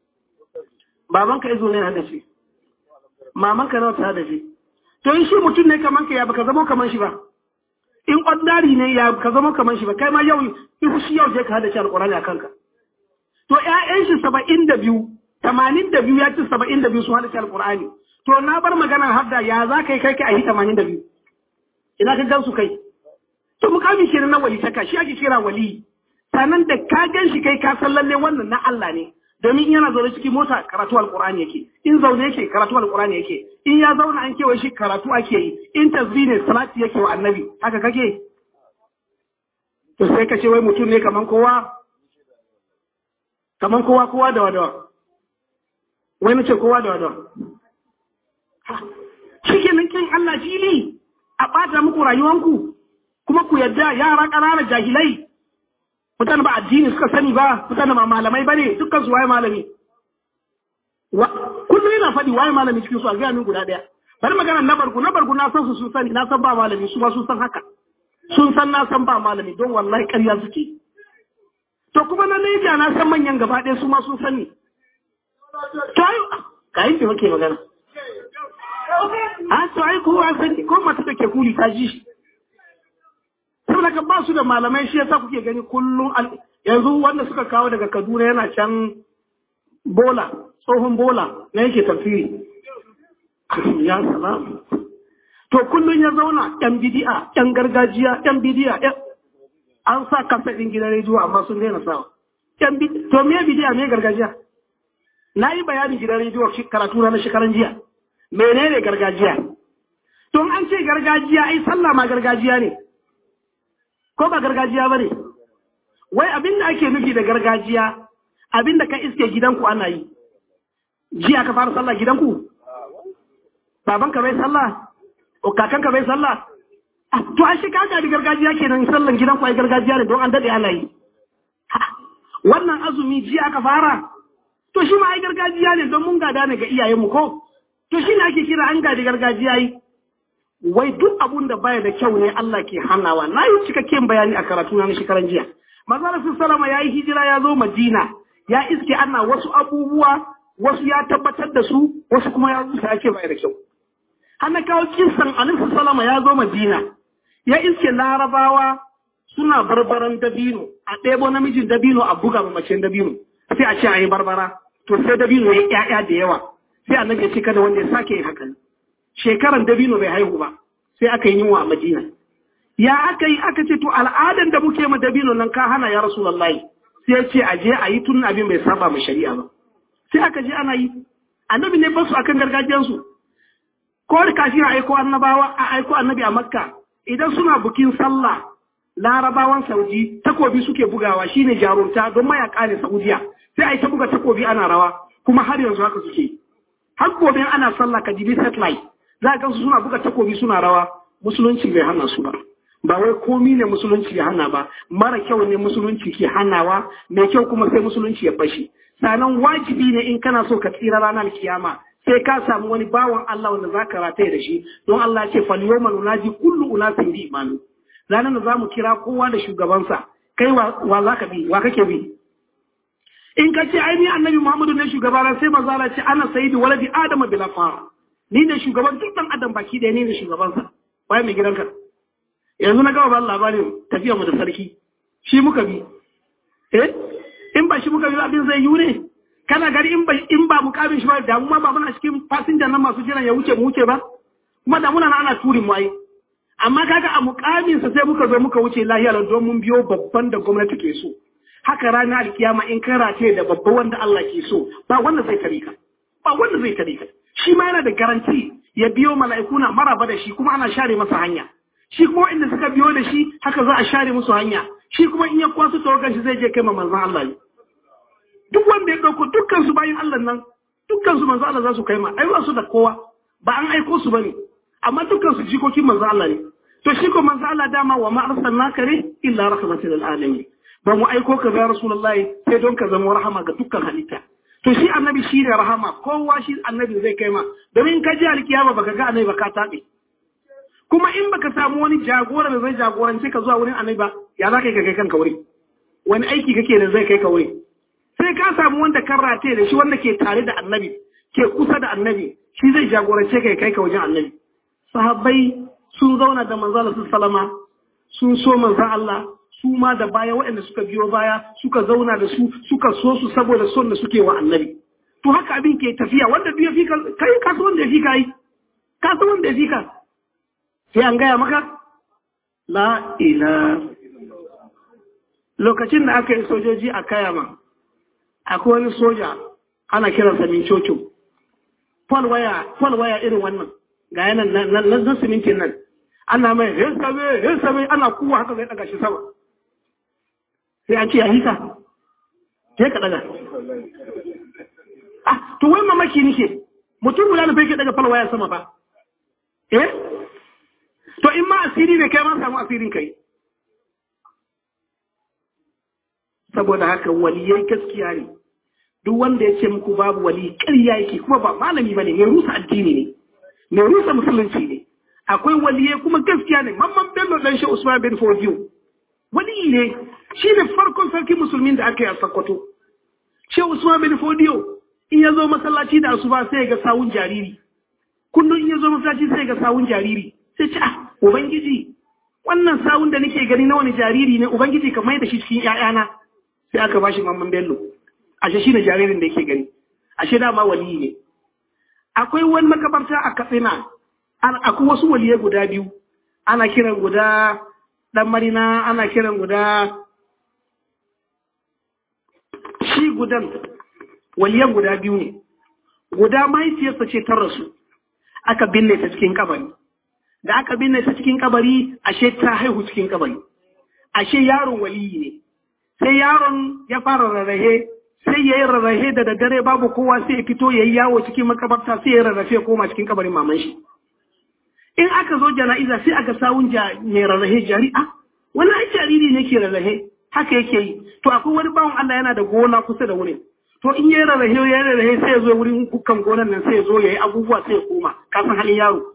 babanka izo ne haɗa ce mamanka nawa ta haɗa ce to in shi mutum ne kaman ka ya baka zama kaman shi ba in ordinary ne ya ka zama kaman shi ba kai ma yau in shi yau je ka hada shi alqur'ani a kanka to ƴaƴan shi 72 82 ya ci 72 sun hada shi alqur'ani to na bar maganar hadda ya za kai kai kai a yi 82 ina ka gansu kai to mukamin shi na wali taka shi ake kira wali sannan da ka gan shi kai ka san lalle wannan na Allah ne domin yana zaune cikin mota karatu alkurani yake in zaune yake karatu alkurani yake in ya zauna an kewaye shi karatu ake yi in tasbih ne salati yake wa annabi haka kake to sai ka ce wai mutum ne kaman kowa kaman kowa kowa da wadawa wai nace kowa da wadawa shi ke nan kin Allah fili a ɓata muku rayuwanku kuma ku yadda yara ƙanana jahilai mutane ba addini suka sani ba mutane ba malamai ba ne dukkan su waye malami kullum yana faɗi waye malami cikin su a gaya min guda ɗaya bari magana na bargu na bargu na san su sun sani na san ba malami su ma sun san haka sun san na san ba malami don wallahi ƙarya suke to kuma na Naija na san manyan gaba ɗaya su ma sun sani to ai ka yi ki muke magana a to ai kowa sani ko mata da ke kuli ta ji shi saboda ka ba su da malamai shi yasa kuke gani kullum yanzu wanda suka kawo daga Kaduna yana can bola tsohon bola na yake tafsiri ya salam to kullum ya zauna yan bidi'a yan gargajiya yan bidi'a an sa kasa ɗin gidan rediyo amma sun daina sawa yan to me bidi'a me gargajiya na yi bayanin gidan rediyo karatu na shekaran jiya menene gargajiya to an ce gargajiya ai sallah ma gargajiya ne ko ba gargajiya ba ne wai abin da ake nufi da gargajiya abin da ka iske gidanku ana yi jiya ka fara sallah gidanku babanka bai sallah o kakanka bai sallah to an shi kaka da gargajiya kenan sallan gidanku ai gargajiya ne don an dade ana yi wannan azumi jiya aka fara to shi ma ai gargajiya ne don mun gada ne ga iyayenmu ko to shi ne ake kira an gadi gargajiya yi wai duk abun da baya da kyau ne Allah ke hanawa na yi cikakken bayani a karatu na shekaran jiya manzala salama ya yi hijira ya zo madina ya iske ana wasu abubuwa wasu ya tabbatar da su wasu kuma ya rusa ya ce baya da kyau hana kawo kinsan annabi salama ya zo madina ya iske larabawa suna barbaran dabino a ɗebo namijin dabino a buga ma macen dabino sai a ce a yi barbara to sai dabino ya ƴaƴa da yawa sai annabi ya ce kada wanda ya sake yin hakan shekaran dabino bai haihu ba sai aka yi yunwa a madina ya aka yi aka ce to al'adan da muke ma dabino nan ka hana ya rasulullahi sai ya ce a je a yi tun abin bai saba ma shari'a ba sai aka je ana yi annabi ne basu akan gargajiyansu ko kafin a aiko annabawa a aiko annabi a makka idan suna bukin sallah larabawan saudi takobi suke bugawa shine jarumta don mayaka ne saudiya sai a yi ta buga takobi ana rawa kuma har yanzu haka suke har gobe ana sallah ka jibi satellite za ka su suna buga takobi suna rawa musulunci bai hana su ba ba wai komi ne musulunci ya hana ba mara kyau ne musulunci ke hanawa mai kyau kuma sai musulunci ya bashi sanan wajibi ne in kana so ka tsira ranar kiyama sai ka samu wani bawan Allah wanda za ka rataye da shi don Allah ce fal yawma nunaji kullu unasin bi imanu ranar da zamu kira kowa da shugabansa kai wa za ka bi wa kake bi in ka ce ai ni annabi Muhammadu ne shugabana sai manzo Allah ce ana sayyidu waladi adama bila fara ni ne shugaban duk dan adam baki da ni ne shugabansa waye mai gidanka yanzu na gaba ba labarin tafiya mu da sarki shi muka bi eh in ba shi muka bi abin zai yi ne kana gari in ba in ba mukamin shi ba da mu ma ba muna cikin fasinjan nan masu jiran ya wuce mu wuce ba kuma da muna ana turin mu ai amma kaga a mukamin sa sai muka zo muka wuce lahiya lau don mun biyo babban da gwamnati ke so haka ranar alkiyama in ka rataye da babba wanda Allah ke so ba wanda zai tare ka ba wanda zai tare ka shi ma yana da garanti ya biyo mala'iku na maraba da shi kuma ana share masa hanya shi kuma inda suka biyo da shi haka za a share musu hanya shi kuma in ya kwasu tawagan shi zai je kai ma manzon Allah ne duk wanda ya dauko dukkan su bayin Allah nan dukkan su manzon Allah za su kai ma ai ba su da kowa ba an aiko su bane amma dukkan su jikokin manzon Allah ne to shi ko manzon Allah dama wa ma arsalnaka ne illa rahmatan lil alamin ba mu aiko ka ya rasulullahi sai don ka zama rahama ga dukkan halitta to shi annabi shi ne rahama kowa shi annabi zai kai ma domin ka ji alkiyama baka ga annabi ba ka tabe kuma in baka samu wani jagora da zai jagorance ka zuwa wurin annabi ba ya za ka yi ka kai kanka wuri wani aiki kake da zai kai ka wuri sai ka samu wanda kan rataye da shi wanda ke tare da annabi ke kusa da annabi shi zai jagorance ka ya kai ka wajen annabi sahabbai sun zauna da manzo Allah sallama sun so manzon Allah su ma da baya waɗanda suka biyo baya suka zauna da su suka so su saboda son da suke wa annabi to haka abin ke tafiya wanda duk ya fi ka kai ka wanda ya fi ka yi ka wanda ya fi ka sai an gaya maka la ila lokacin da aka yi sojoji a kayama akwai wani soja ana kiransa min cocin fol waya fol waya irin wannan ga yanan na simintin nan ana mai hisabe hisabe ana kuwa haka zai daga shi sama sai an ce ya hisa sai ka daga ah to wai mamaki nike mutum guda na fai daga fol waya sama ba eh to in ma asiri ne kai ma samu asirin kai saboda haka waliyai gaskiya ne duk wanda ya ce muku babu wali ƙarya yake kuma ba malami bane mai rusa addini ne mai rusa musulunci ne akwai waliyai kuma gaskiya ne mamman bello dan shi usman bin fodiyo wali ne shi ne farkon sarki musulmin da aka yi a sakkwato shi usman bin fodiyo in ya zo masallaci da asuba sai ya ga sawun jariri kullum in ya zo masallaci sai ya ga sawun jariri sai ce ah ubangiji wannan sawun da nake gani na wani jariri ne ubangiji ka mai da shi cikin ƴaƴana sai aka bashi mamman bello ashe shi ne jaririn da yake gani ashe dama waliyi ne akwai wani makabarta a katsina akwai wasu waliyai guda biyu ana kiran guda dan marina ana kiran guda shi gudan waliyan guda biyu ne guda mahaifiyarsa ce ta rasu aka binne ta cikin kabari da aka binne ta cikin kabari ashe ta haihu cikin kabari ashe yaron waliyi ne sai yaron ya fara rarrahe sai ya yi rarrahe da daddare babu kowa sai ya fito ya yi yawo cikin makabarta sai ya rarrafe koma cikin kabarin maman shi in aka zo jana'iza sai aka sawun mai rarrahe jari'a wani ai jariri ne ke rarrahe haka yake yi to akwai wani bawan Allah yana da gona kusa da wurin to in ya rarrahe ya rarrahe sai ya zo wurin kukan gonan nan sai ya zo ya yi abubuwa sai ya koma kasan halin yaro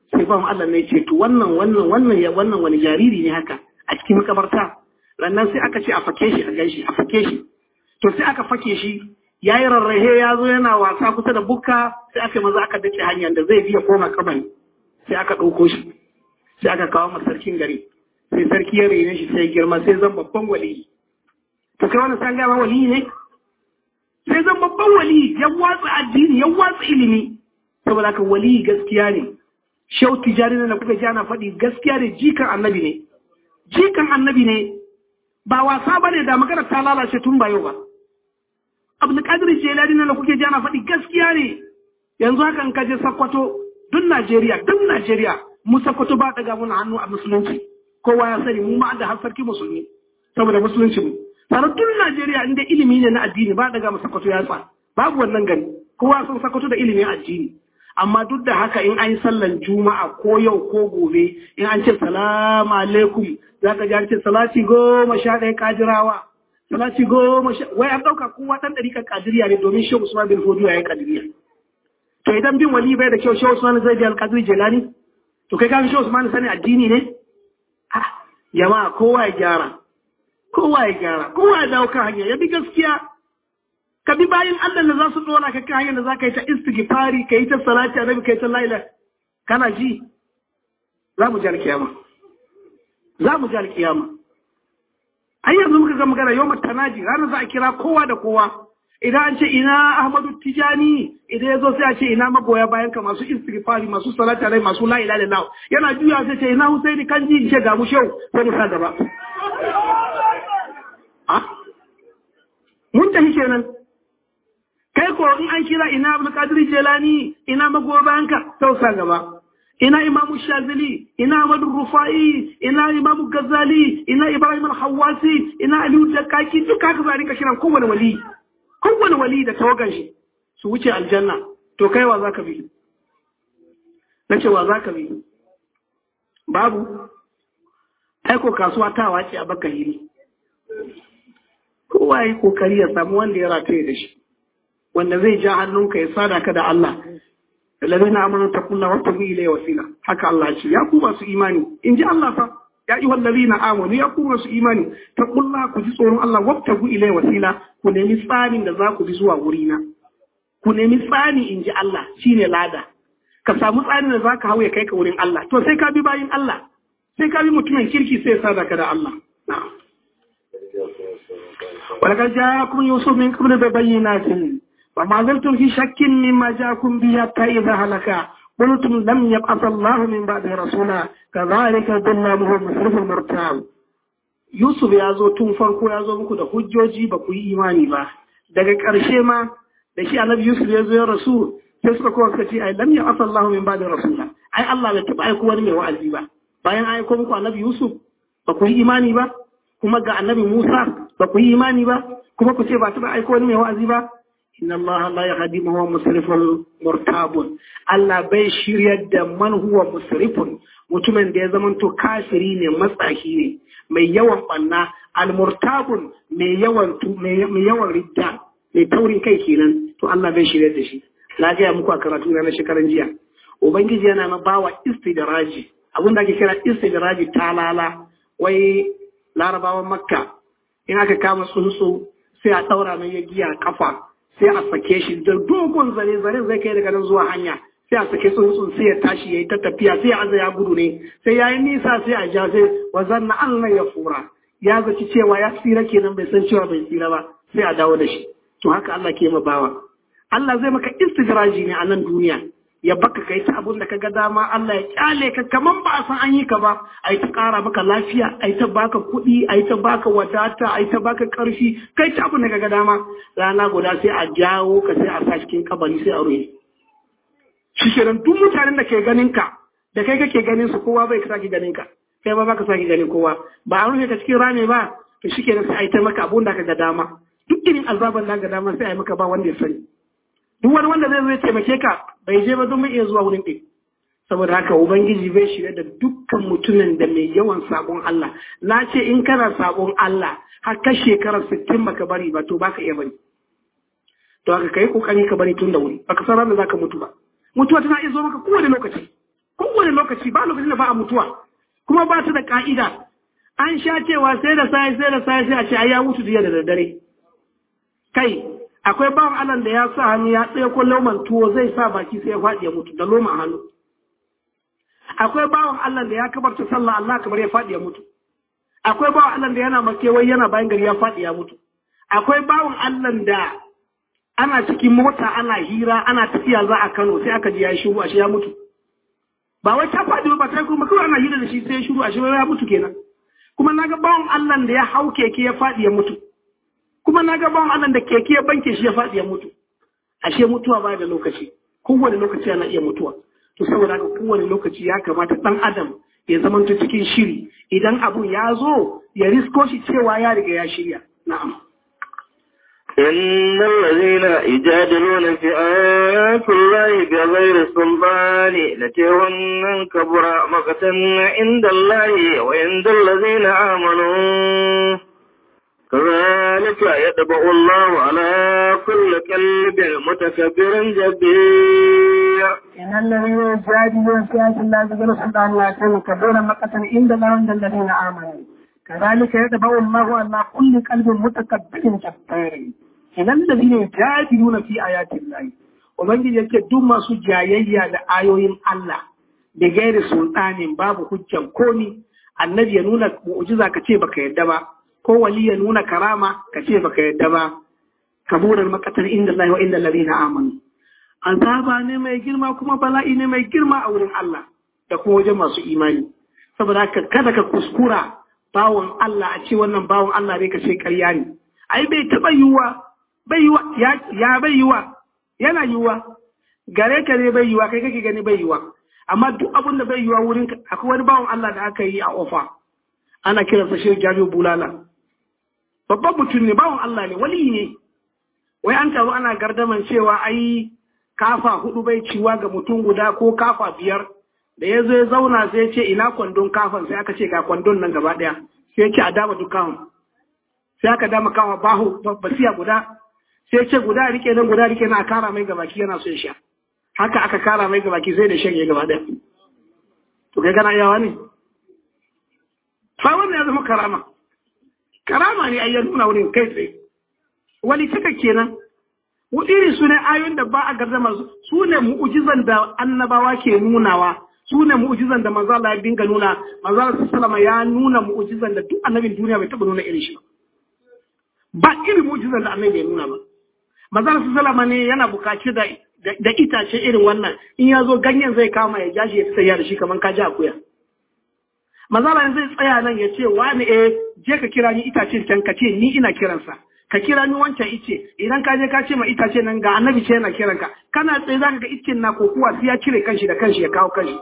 sai ba Allah ne ce to wannan wannan wannan ya wannan wani jariri ne haka a cikin makabarta rannan sai aka ce a fake shi a ganshi a fake shi to sai aka fake shi ya yi rarrahe ya zo yana wasa kusa da bukka sai aka maza aka dace hanyar da zai biya koma kabari sai aka ɗauko shi sai aka kawo masa sarkin gari sai sarki ya rene shi sai girma sai zan babban wali to kai wani san gama wali ne sai zan babban wali ya watsa addini ya watsa ilimi saboda haka wali gaskiya ne shau tijari na kuka ji ana faɗi gaskiya ne jikan annabi ne jikan annabi ne ba wasa ba ne da magana ta lalace tun ba yau ba abdulkadir jelani na kuke ji ana faɗi gaskiya ne yanzu haka in kaje sakkwato duk najeriya duk najeriya mu sakkwato ba daga muna hannu a musulunci kowa ya sani mu ma da har sarki musulmi saboda musulunci mu sannan duk najeriya inda ilimi ne na addini ba daga mu sakkwato ya sa babu wannan gani kowa sun sakkwato da ilimin addini amma duk da haka in an yi sallan juma'a ko yau ko gobe in an ce salamu alaikum za ka ji an ce salati goma sha ɗaya kajirawa salati goma sha wai an ɗauka kowa ɗan ɗarikar kadiriya ne domin shehu usman bin fodiyo ya yi kadiriya to idan bin wali bai da kyau shehu usman zai biya alƙadiri jelani to kai kafin shehu usman sani addini ne ha jama'a kowa ya gyara kowa ya gyara kowa ya dawo kan hanya ya bi gaskiya ka bi bayan Allah da za su dora ka kan hanyar da za ka yi ta istighfari ka yi ta salati annabi ka yi ta laila kana ji za mu ji alkiyama za mu ji alkiyama ai yanzu muka ga magana yau tanaji ranar za a kira kowa da kowa idan an ce ina ahmadu tijani idan ya zo sai a ce ina magoya bayan ka masu istighfari masu salati alai masu la ilaha illallah yana juya sai ce ina husaini kan ji ce ga mu shau sai mu sa gaba mun tafi kenan kai ko in an kira ina abul qadir jelani ina magoya bayan ka sai sa gaba ina imamu shazili ina amadu rufai ina imamu gazali ina ibrahim al-hawasi ina aliyu dakaki duka haka za rinka kiran kowane wali kowane wali da tawagan shi su wuce aljanna to kai wa zaka bi na ce wa zaka bi babu aiko kasuwa ta wace a baka hiri kowa yi kokari ya samu wanda ya rataye da shi wanda zai ja hannunka ya sada ka da Allah الذين امنوا اتقوا الله وابتغوا اليه وسيله haka Allah ce ya ku masu imani in ji Allah fa ya yi wallazina amanu ya ku masu imani taqullah ku ji tsoron Allah wabtagu ilai wasila ku nemi tsarin da za ku bi zuwa wurina ku nemi tsani in ji Allah shine lada ka samu tsarin da za ka hau ya kai ka wurin Allah to sai ka bi bayin Allah sai ka bi mutumin kirki sai ya sada ka da Allah na'am ولقد جاءكم يوسف من قبل ببينات وما زلتم في شك مما جاءكم به حتى إذا هلك قلتم لم يبعث الله من بعد رسولا كذلك ظلمه مسرف المرتاب Yusuf ya zo tun farko ya zo muku da hujjoji ba ku yi imani ba daga ƙarshe ma da shi annabi Yusuf ya zo ya rasu sai suka kowa suka ce ai lam ya'asa Allahu min ba'di rasula ai Allah bai taɓa aiko wani mai wa'azi ba bayan aiko muku annabi Yusuf ba ku yi imani ba kuma ga annabi Musa ba ku yi imani ba kuma ku ce ba taɓa aiko wani mai wa'azi ba inna Allah la yahdi man huwa musrifun murtabun Allah bai shiryar da man huwa musrifun mutumin da ya zamanto kafiri ne matsahi ne mai yawan banna almurtabun mai yawan mai yawan ridda mai taurin kai kenan to Allah bai shiryar da shi na gaya muku a karatu na shekaran jiya ubangiji yana na bawa istidraji abin da ake kira istidraji talala wai larabawan makka in aka kama tsuntsu sai a ɗaura mai ya giya kafa sai a sake shi da dogon zare zare zai kai daga nan zuwa hanya sai a sake tsuntsun sai ya tashi ya yi ta tafiya sai a ya gudu ne sai ya yi nisa sai a ja sai wa zanna Allah ya fura ya zaci cewa ya tsira kenan bai san cewa bai tsira ba sai a dawo da shi to haka Allah ke ma bawa Allah zai maka istidraji ne a nan duniya ya baka kai ta abun da kaga dama Allah ya kyale ka kaman ba a san an yi ka ba a yi ta ƙara maka lafiya a yi ta baka kuɗi a yi ta baka wadata a yi ta baka ƙarfi kai ta abun da kaga dama rana guda sai a jawo ka sai a sa cikin kabari sai a rufe shi kenan duk mutanen da ke ganin ka da kai kake ganin su kowa bai sake ganin ka kai ba baka sake ganin kowa ba a rufe ka cikin rame ba to shi kenan sai a yi ta maka abun da kaga dama duk irin azaban da ga dama sai a yi maka ba wanda ya sani duk wani wanda zai zai taimake ka bai je ba don mai iya zuwa wurin ɗin saboda haka ubangiji bai shirya da dukkan mutumin da mai yawan sabon Allah na ce in kana sabon Allah har ka shekarar sittin baka bari ba to baka iya bari to haka kai kokari ka bari tun da wuri baka san ranar zaka mutu ba mutuwa tana iya zo maka kowane lokaci kowane lokaci ba lokacin da ba a mutuwa kuma ba ta da ka'ida an sha cewa sai da sai sai da sai sai a ce ai ya mutu jiya da daddare kai akwai bawan Allah da ya sa hannu ya tsaye ko loman tuwo zai sa baki sai ya faɗi ya mutu da loma hannu akwai bawan Allah da ya kabarta sallah Allah kamar ya faɗi ya mutu akwai bawan Allah da yana makewai yana bayan gari ya faɗi ya mutu akwai bawan Allah da ana cikin mota ana hira ana tafiya za a Kano sai aka ji ya yi shiru ashe ya mutu ba wai ta faɗi ba ta kuma kawai ana hira da shi sai ya shiru ashe ya mutu kenan kuma naga bawan Allah da ya hau keke ya faɗi ya mutu kuma naga bawan Allah da keke ya banke shi ya faɗi ya mutu ashe mutuwa ba da lokaci kowane lokaci ana iya mutuwa to saboda haka kowane lokaci ya kamata ɗan adam ya zamanta cikin shiri idan abun ya zo ya risko shi cewa ya riga ya shirya na'am إن الذين يجادلون في آيات الله بغير سلطان لتهن كبر مقتا عند الله وعند الذين آمنوا كذلك يطبع الله على كل قلب متكبر جبير إن الذين يجادلون في آيات الله بغير سلطان يأتون كبر مقتا عند الله وعند الذين آمنوا كذلك يطبع الله على كل قلب متكبر جبار idan da zai jadiluna fi ayatin lahi ubangiji yake duk masu jayayya da ayoyin Allah da gairi sultanin babu hujjan komi annabi ya nuna mu'jiza ka ce baka yadda ba ko wali ya nuna karama ka ce baka yadda ba kaburar makatar inda Allah wa inda ladina amanu azaba ne mai girma kuma bala'i ne mai girma a wurin Allah da kuma wajen masu imani saboda haka kada ka kuskura bawon Allah a ce wannan bawon Allah ne ka ce ƙarya ne ai bai taɓa yiwuwa bai yiwa ya bai yiwa yana yiwa gare ka ne bai yiwa kai kake gani bai yiwa amma duk abin da bai yiwa wurin akwai wani bawan Allah da aka yi a ofa ana kiransa shi Jami'u Bulala babban mutum ne bawan Allah ne wali ne wai an taru ana gardaman cewa ai kafa hudu bai ciwa ga mutum guda ko kafa biyar da ya zo ya zauna sai ya ce ina kwandon kafan sai aka ce ga kwandon nan gaba daya sai ya ce a dama duk kafan sai aka dama kafa bahu basiya guda sai ce guda rike nan guda rike na kara mai gabaki yana so ya sha haka aka kara mai gabaki sai da shanye gaba ɗaya to kai kana yawa ne fa wannan ya zama karama karama ne ayyan nuna wurin kai tsaye wani cika kenan irin su ne ayoyin da ba a gardama su ne mu'ujizan da annabawa ke nunawa su ne mu'ujizan da manzo Allah ya dinga nuna manzo Allah sallama ya nuna mu'ujizan da duk annabin duniya bai taba nuna irin shi ba ba irin mu'ujizan da annabi ya nuna ba manzo Allah sallama ne yana bukaci da da itace irin wannan in ya zo ganyen zai kama ya jashi ya tsaya da shi kamar ka ji akuya manzo Allah zai tsaya nan ya ce wani eh je ka kira ni itacen can ka ce ni ina kiransa ka kira ni wancan ice idan ka je ka ce ma itace nan ga annabi ce yana kiran ka kana tsaye zaka ga icin na kokuwa sai ya cire kanshi da kanshi ya kawo kanshi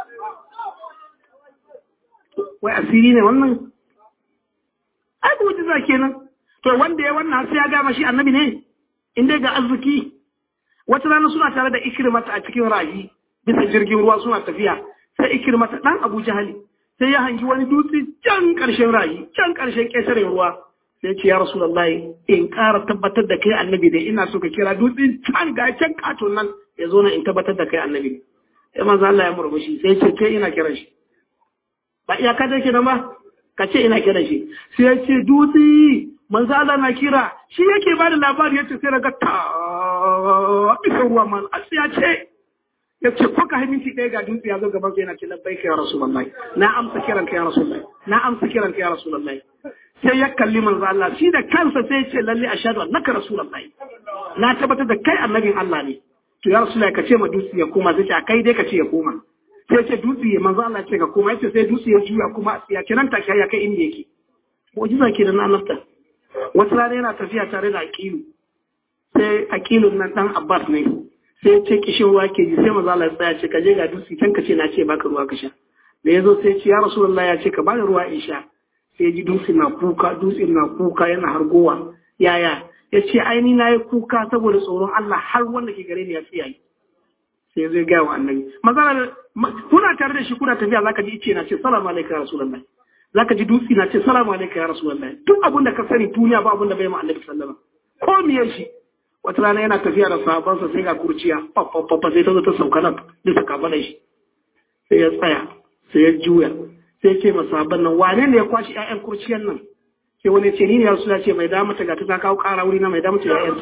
wai asiri ne wannan ai mu'jiza kenan to wanda ya wannan sai ya gama shi annabi ne in dai ga arziki wata rana suna tare da ikirmata a cikin rahi bisa jirgin ruwa suna tafiya sai ikirmata dan Abu Jahali sai ya hangi wani dutse can karshen rahi can karshen ƙetaren ruwa sai ce ya rasulullahi in ƙara tabbatar da kai annabi ne ina so ka kira dutse can ga can katon nan ya zo na in tabbatar da kai annabi ne sai manzo Allah ya murmushi sai ce kai ina kiran shi ba iya ka dake nan ba ka ce ina kiran shi sai ya ce dutse manzo Allah na kira shi yake bada labari yace sai daga ta bisa ruwa man asiya ce yace ko ka minti ɗaya ga dutse ya zo gaban sai yana ce labbaika ya rasulullahi na amsa kiran ka ya rasulullahi na amsa kiran ka ya rasulullahi sai ya kalli manzo Allah shi da kansa sai ya ce lalle ashhadu annaka rasulullahi na tabbatar da kai annabin Allah ne to ya rasulullahi ka ce ma dutse ya koma sai ce kai dai ka ce ya koma sai ce dutse ya manzo Allah ce ka koma yace sai dutse ya juya kuma ya kiran ta ya kai inda yake mu'jiza ke da na nafta wata rana yana tafiya tare da aqilu sai aqilun nan dan Abbas ne sai ya ce kishin ruwa ke ji sai manzo Allah ya tsaya ce ka je ga dutse can ka ce na ce baka ruwa ka sha da yazo sai ce ya rasulullahi ya ce ka bani ruwa in sha sai ji dutse na kuka dutse na kuka yana hargowa yaya ya ce aini na yi kuka saboda tsoron Allah har wanda ke gare ni ya tsiyaye sai zai gaya wa annabi mazala kuna tare da shi kuna tafiya zaka ji ice na ce salamu alaikum ya rasulullahi zaka ji dutse na ce salamu alaikum ya rasulullahi duk abin da ka sani duniya ba abin da bai ma annabi sallama ko miyar shi wata rana yana tafiya da sahabansa sai ga kurciya fafafafa sai ta zo ta sauka nan bisa kafaɗan shi sai ya tsaya sai ya juya sai ce masabban nan wane ne ya kwashi ƴaƴan kurciyan nan sai wani ce ni ne yasu ce mai damu ta gata ta kawo ƙara wuri na mai damu ta ƴaƴan ta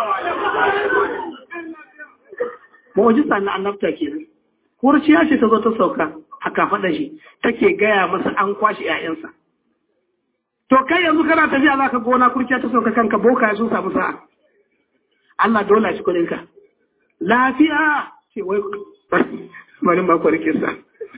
mu'jiza na annabta kenan kurciya ce ta zo ta sauka a kafaɗa shi take gaya masa an kwashi ƴaƴansa to kai yanzu kana tafiya zaka gona kurciya ta sauka kanka boka sun samu sa'a Allah dole shi kuɗinka lafiya ce wai bari ba ku rike sa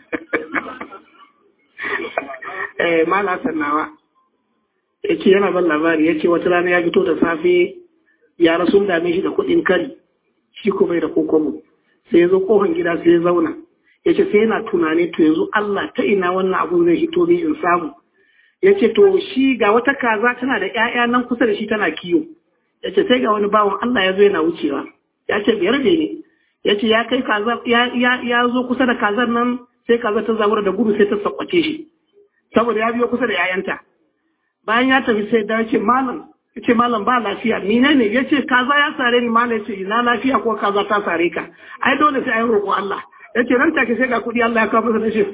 eh mala sannawa yace yana ban labari yace wata rana ya fito da safe ya rasu dame shi da kuɗin kari shi ko bai da kokomo sai ya zo kofan gida sai ya zauna yace sai yana tunani to yanzu Allah ta ina wannan abu zai hito ni in samu yace to shi ga wata kaza tana da ƴaƴa nan kusa da shi tana kiyo yace sai ga wani bawan Allah ya zo yana wucewa yace biyar ne ya ce ya kai kaza ya zo kusa da kazar nan sai kaza ta zabura da gudu sai ta sakwace shi saboda ya biyo kusa da yayanta bayan ya tafi sai da ce malam ya ce malam ba lafiya ni ne ne ya ce kaza ya sare ni malam ya ce ina lafiya ko kaza ta sare ka ai dole sai ayi roƙo Allah ya ce ran take sai ga kuɗi Allah ya kawo masa da shi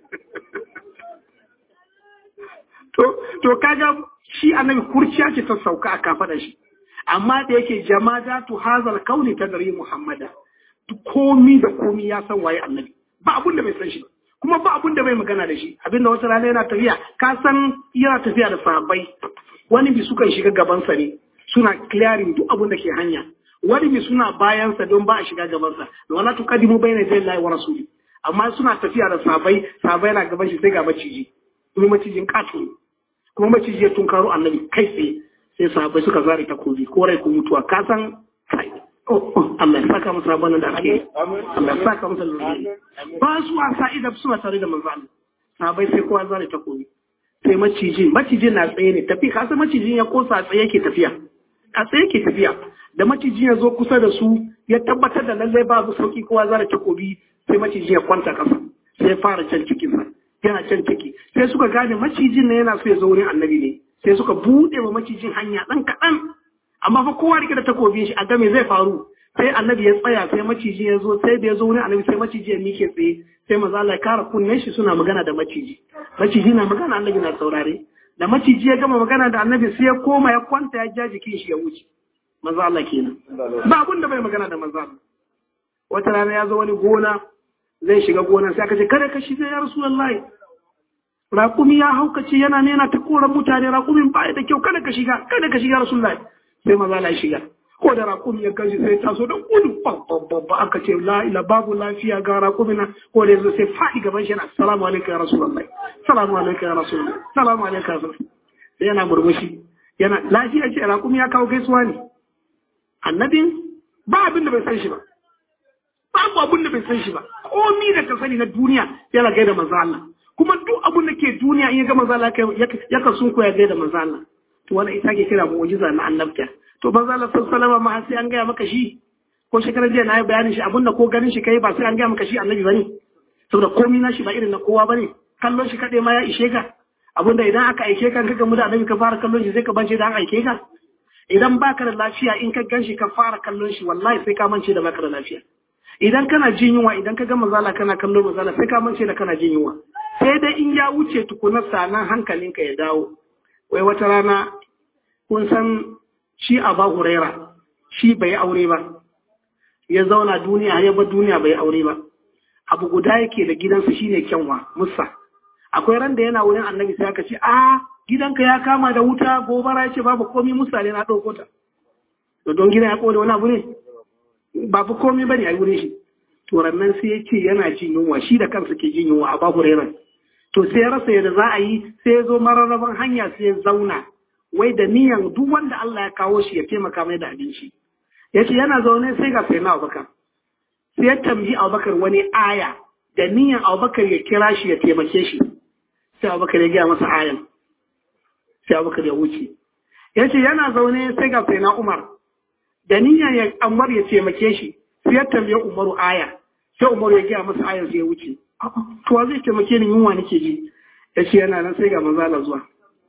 to to kaga shi annabi kurciya ce ta sauka a kafa da shi amma da yake jama'a tu hazal kauni ta gari muhammada komi da komi ya san waye annabi ba abun da bai san shi kuma ba abun da bai magana da shi abinda wata rana yana tafiya ka san yana tafiya da sahabbai wani bi sukan shiga gabansa ne suna clearing duk abun da ke hanya wani bi suna bayansa don ba a shiga gabansa da wala tuqaddimu bayna yaday Allah wa rasuli amma suna tafiya da sahabbai sahabbai na gaban shi sai ga maciji kuma macijin kato kuma maciji ya tunkaro annabi kai tsaye sai sahabbai suka zare takobi ko rai ko mutuwa ka san kai Allah ya saka musu rabon da ake Allah ya saka musu lulluɓi ba su wasa idan suna tare da manzo Allah sahabbai sai kowa zare takobi sai maciji maciji na tsaye ne tafi ka san macijin ya kosa a tsaye yake tafiya a tsaye yake tafiya da maciji ya zo kusa da su ya tabbatar da lallai babu sauki kowa zare takobi sai maciji ya kwanta kasa sai ya fara can cikinsa yana can ciki sai suka gane macijin ne yana so ya zo wurin annabi ne sai suka buɗe wa macijin hanya ɗan kaɗan amma fa kowa rike da takobin shi a game zai faru sai annabi ya tsaya sai maciji ya zo sai da ya zo wurin annabi sai maciji ya mike tsaye sai maza Allah ya kara kunnen shi suna magana da maciji maciji na magana annabi na saurare da maciji ya gama magana da annabi sai ya koma ya kwanta ya ja jikin shi ya wuce maza Allah kenan ba abun da bai magana da maza Allah wata rana ya zo wani gona zai shiga gona sai aka ce kada ka shiga ya rasulullahi raƙumi ya haukace yana ne yana ta koran mutane raƙumin ba da kyau kada ka shiga kada ka shiga rasulullahi sai maza Allah ya shiga ko da raƙumi ya gaji sai taso da gudu babba aka ce la ila babu lafiya ga raƙumi na ko da yanzu sai faɗi gaban shi na salamu alaikum ya rasulullahi salamu alaikum ya rasulullahi salamu alaikum ya rasulullahi sai yana murmushi yana lafiya ce raƙumi ya kawo gaisuwa ne annabin ba abin da bai san shi ba babu abin da bai san shi ba komi da ka sani na duniya yana gaida manzo Allah kuma duk abin da ke duniya in ya ga manzo Allah ya ka sun koya gaida manzo Allah to wannan ita ke kira mu'jiza na annabta to manzo Allah sallallahu alaihi wasallam ma sai an gaya maka shi ko shekarar jiya na yi bayanin shi abinda ko ganin shi kai ba sai an gaya maka shi annabi bane saboda komi na shi ba irin na kowa bane kallon shi kaɗai ma ya ishe ka abinda idan aka aike ka ka gamu da annabi ka fara kallon shi sai ka bance da an aike ka idan baka da lafiya in ka gan shi ka fara kallon shi wallahi sai ka mance da baka da lafiya idan kana jin yunwa idan ka ga mazala kana kallon mazala sai ka mance da kana jin yunwa sai dai in ya wuce tukuna sanan hankalinka ya dawo wai wata rana kun san shi Aba Huraira shi bai aure ba ya zauna duniya ya bar duniya bai aure ba abu guda yake da gidansa shine kyanwa musa akwai ran da yana wurin annabi sai aka ce a gidanka ya kama da wuta gobara ya ce babu komi musa ne na ɗauko ta to don gidan ya kone wani abu ne babu komi bane a wurin shi to rannan sai ya ce yana jin yunwa shi da kansa ke jin yunwa a babu rairan to sai ya rasa yadda za a yi sai ya zo mararraban hanya sai ya zauna wai da niyan duk wanda Allah ya kawo shi ya taimaka mai da abinci ya ce yana zaune sai ga sai na abubakar sai ya tambayi abubakar wani aya da niyan abubakar ya kira shi ya taimake shi sai abubakar ya gaya masa ayan sai abubakar ya wuce ya ce yana zaune sai ga sai na umar da niyan ya amar ya taimake shi sai ya tambaye umaru aya sai umaru ya gaya masa ayan sai ya wuce to wa zai taimake ni yunwa nake ji ya ce yana nan sai ga manzala zuwa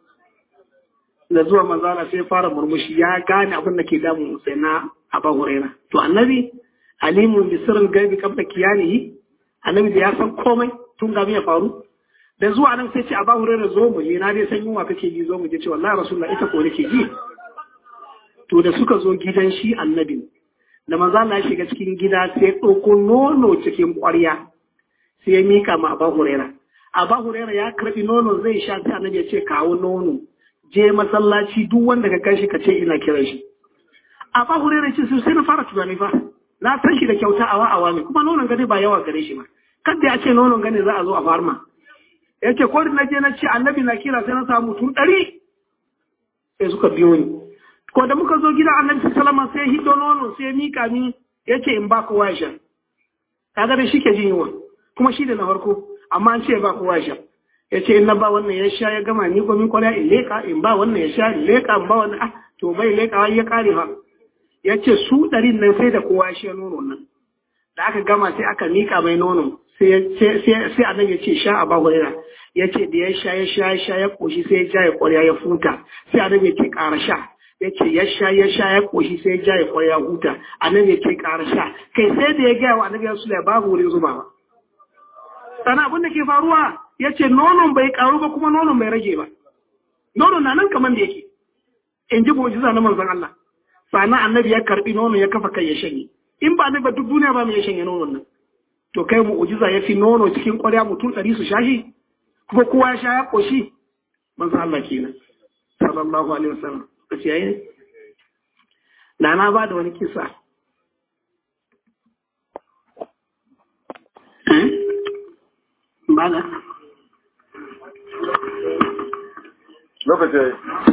da zuwa manzala sai fara murmushi ya gane abin da ke damun sai na aba huraira to annabi alimun bi sirrin gaibi qabla kiyanihi annabi da ya san komai tun gabi ya faru da zuwa nan sai ce a bahu da zo mu je na dai san yunwa kake ji zo mu je ce wallahi rasulullah ita ko nake ji to da suka zo gidan shi annabi da manzo Allah ya shiga cikin gida sai ya ɗauko nono cikin ƙwarya sai ya mika ma Abu Huraira Abu Huraira ya karbi nono zai sha sai annabi ya ce kawo nono je masallaci duk wanda ka kanshi ka ce ina kiran shi Abu Huraira ce sai na fara tunani fa na san shi da kyauta awa awa ne kuma nonon gane ba yawa gare shi ba kada ya ce nonon gane za a zo a farma ya ce ko na je na ce annabi na kira sai na samu mutum ɗari sai suka biyo ni ko da muka zo gidan annabi sallama sai hiddo nono sai mika ni ya ce in ba kowa ya sha kaga da shi ke jin yunwa kuma shi da na farko amma an ce ba kowa ya sha ya ce in na ba wannan ya sha ya gama ni gomin kwarya in leka in ba wannan ya sha in leka in ba wannan ah to bai leka ya kare fa ya ce su ɗarin nan sai da kowa ya sha nono nan da aka gama sai aka mika mai nono sai annabi ya ce sha a babu ya ce da ya sha ya sha ya sha ya koshi sai ya ja ya kwarya ya futa sai annabi ya ce ƙara sha ya ce ya sha ya sha ya koshi sai ya ja ya kwarya huta annabi ya ce ƙara sha kai sai da ya gaya wa annabi ya sula babu wurin zuba ba sana abin da ke faruwa ya ce nonon bai karu ba kuma nonon bai rage ba nonon na nan kamar da yake in ji mu'jiza na manzon Allah sana annabi ya karbi nonon ya kafa kai ya shanye in ba ba duk duniya ba mu ya shanye nonon nan to kai mu'jiza ya fi nono cikin ƙwarya mutum ɗari su shashi kuma kowa ya sha ya ƙoshi manzo Allah kenan sallallahu alaihi wasallam kace yayi da na ba da wani kisa ba da lokaci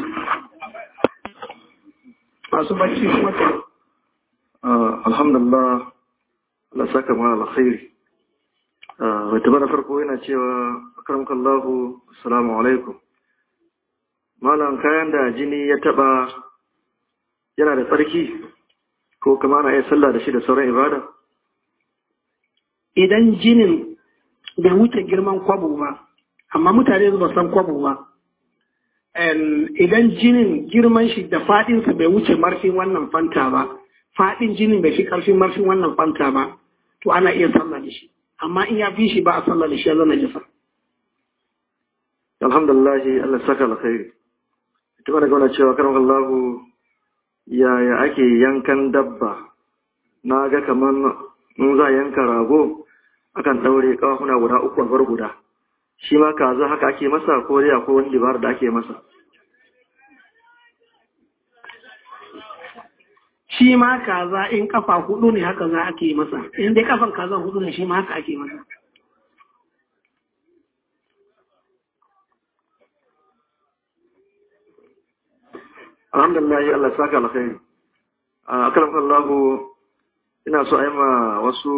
masu bacci kuma ta alhamdulillah Allah saka mana alkhairi mai tabbata farko yana cewa akramkallahu assalamu alaikum malam kayan da jini ya taba yana da tsarki ko kama na iya sallah da shi da sauran ibada idan jinin bai wuce girman kwabo ba amma mutane ba san kwabo ba idan jinin girman shi da fadinsa bai wuce marfin wannan fanta ba fadin jinin bai fi karfin marfin wannan fanta ba to ana iya sallah da shi amma in ya fi shi ba a sallah da shi ya zama jisa alhamdulillah Allah saka alkhairi ita mana gauna cewa karan Allah yaya ake yankan dabba na ga kaman in za a yanka rago akan daure kawafuna guda uku a bar guda shi ma kaza haka ake masa ko dai akwai wani dabar da ake masa shi ma kaza in kafa hudu ne haka za ake masa in dai kafan kaza hudu ne shi ma haka ake masa alhamdulillah Allah saka alkhairi a karam Allah ina so a yi ma wasu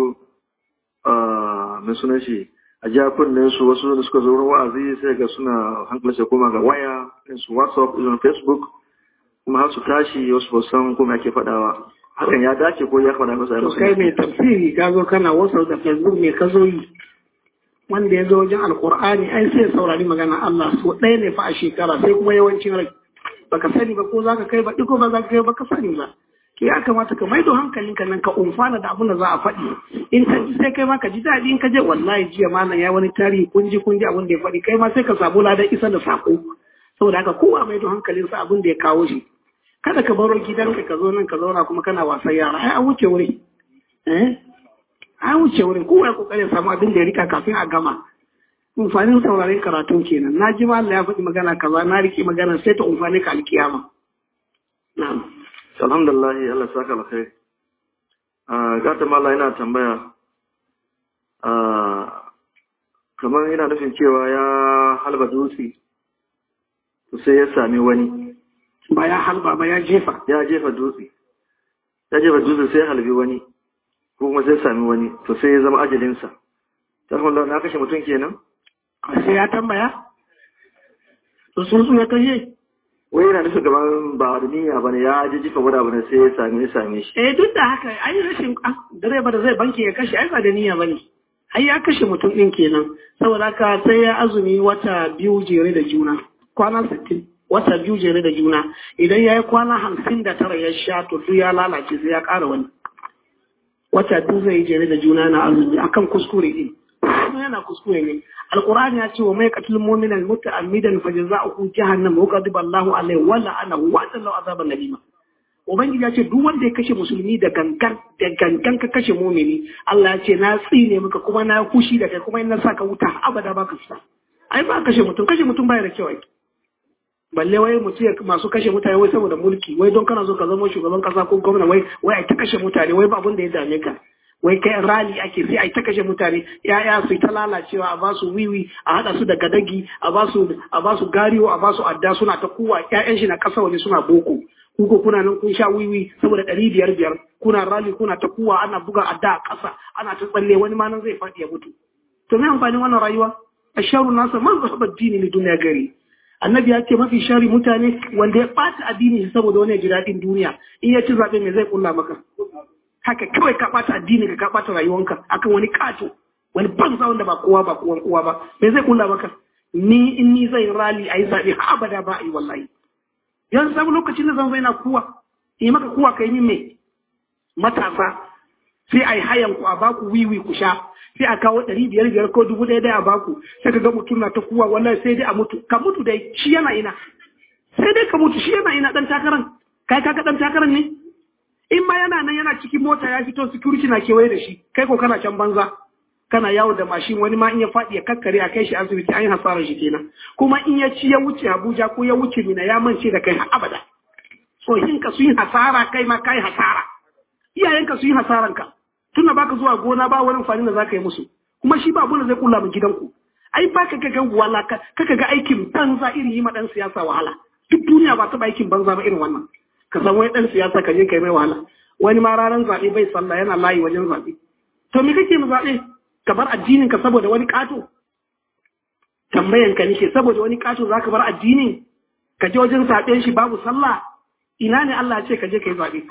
mai sunan shi a jakunan su wasu da suka zo wurin wa'azi sai ga suna hankali sai koma ga waya su whatsapp irin facebook kuma har su tashi wasu ba san kuma ake faɗawa hakan ya dace ko ya faɗa masa to kai mai tafsiri ka zo kana whatsapp da facebook me ka zo yi wanda ya zo wajen alkur'ani ai sai saurari magana Allah so ɗaya ne fa a shekara sai kuma yawancin rai baka sani ba ko zaka kai ba ko ba za ka kai ba ka sani ba to ya kamata ka maido hankalinka nan ka umfana da abin da za a faɗi in ka ji sai kai ma ka ji daɗi in ka je wallahi jiya malam ya wani tarihi kun ji kun ji abin da ya faɗi kai ma sai ka samu ladan isa da sako saboda haka kowa maido hankalinsa abin da ya kawo shi kada ka baro gidanka ka zo nan ka zauna kuma kana wasan yara ai an wuce wuri eh an wuce wurin kowa ya kokarin samu abin da ya rika kafin a gama amfanin sauraren karatun kenan na ji Allah ya faɗi magana kaza na riki magana sai ta amfani ka alkiyama na'am alhamdulillah Allah saka alkhairi ah gata mala yana tambaya ah kamar yana nufin cewa ya halba dutse to sai ya sami wani ba ya halba ba ya jefa ya jefa dutse ya jefa dutse sai ya halbi wani ko kuma sai ya sami wani to sai ya zama ajalinsa ta Allah na kashe mutum kenan sai ya tambaya to sun su ya kashe wai yana nufin gaban ba da niyya ba ne ya ji jifa wada ba ne sai ya same ya same shi eh duk da haka ai rashin ah direba da zai banki ya kashe ai ba da niyya bane ai ya kashe mutum din kenan saboda haka sai ya azumi wata biyu jere da juna kwana 60 wata biyu jere da juna idan ya yi kwana hamsin da tara ya sha to duk ya lalace sai ya ƙara wani wata duk zai jere da juna na azumi akan kuskure din kuma yana kuskure ne alqur'ani ya ce wa mai qatlul mu'mina muta'ammidan fajza'uhu jahannam wa ghadiba Allahu alaihi wa la'anahu wa sallahu azaban nabima ubangiji ya ce duk wanda ya kashe musulmi da gangan da gangan ka kashe mu'mini Allah ya ce na tsine maka kuma na kushi da kai kuma in na saka wuta abada baka fita ai ba kashe mutum kashe mutum baya da kyau ai balle wai mutum ya masu kashe mutane wai saboda mulki wai don kana so ka zama shugaban kasa ko gwamna wai wai ai ta kashe mutane wai ba abin da ya dame ka wai kai rali ake sai ai ta kashe mutane yaya su ta lalacewa a basu wiwi a hada su da gadagi a basu a basu gariyo a basu adda suna ta kuwa ƴaƴan shi na kasa waje suna boko kuko kuna nan kun sha wiwi saboda ɗari biyar biyar kuna rali kuna ta kuwa ana buga adda a ƙasa ana ta tsalle wani ma nan zai faɗi ya mutu to me amfanin wannan rayuwa asharu nasa man zahaba dini li duniya gari annabi ya ce mafi shari mutane wanda ya ɓata addini saboda wani ji daɗin duniya in ya ci zaɓe me zai kulla maka haka kawai ka ɓata addini ka ka ɓata rayuwanka akan wani ƙato wani banza wanda ba kowa ba kowan kowa ba me zai kulla maka ni in ni zai rali a yi zaɓe ha abada ba a yi wallahi yanzu samu lokacin da zan zai na kuwa yi maka kuwa ka yi min me matasa sai a yi hayan ku a baku wiwi ku sha sai a kawo ɗari biyar biyar ko dubu ɗaya ɗaya a baku sai ka ga mutum na ta kuwa wallahi sai dai a mutu ka mutu dai shi yana ina sai dai ka mutu shi yana ina ɗan takaran kai ka ɗan takaran ne in ma yana nan yana cikin mota ya fito security na kewaye da shi kai ko kana can banza kana yawo da mashin wani ma in ya faɗi ya kakkare a kai shi asibiti an yi hasarar shi kenan kuma in ya ci ya wuce Abuja ko ya wuce Mina ya mance da kai har abada tsohinka su yi hasara kai ma kai hasara iyayenka su yi hasaranka tunda baka zuwa gona ba wani amfani da zaka yi musu kuma shi ba abun da zai kula min gidanku ai ba ka ga wala ka ka ga aikin banza irin yi ma dan siyasa wahala duk duniya ba taɓa aikin banza ba irin wannan ka san wani dan siyasa ka je kai mai wahala wani ma ranar zaɓe bai sallah yana layi wajen zaɓe to me kake mu zaɓe ka bar addinin ka saboda wani ƙato tambayan ka nake saboda wani ƙato zaka bar addinin ka je wajen zaɓen shi babu sallah ina ne Allah ya ce ka je ka yi zaɓe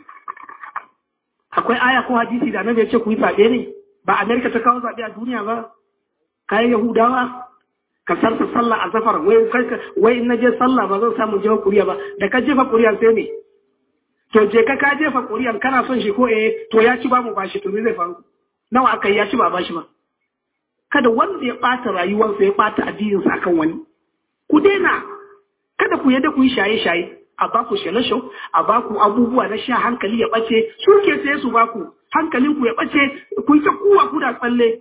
akwai aya ko hadisi da annabi ya ce ku yi zaɓe ne ba Amerika ta kawo zaɓe a duniya ba kayan Yahudawa ka sarta sallah a zafar wai wai in na je sallah ba zan samu jefa kuriya ba da ka jefa kuriya sai ne to je ka ka jefa kuriyan kana son shi ko eh to ya ci ba mu bashi to me zai faru nawa aka yi ya ci ba bashi ba kada wanda ya ɓata rayuwarsa ya ɓata addininsa akan wani ku daina kada ku yadda ku yi shaye-shaye a baku shalasho a baku abubuwa na sha hankali ya ɓace su ke sai su baku hankalin ku ya ɓace ku yi ta kuwa ku da tsalle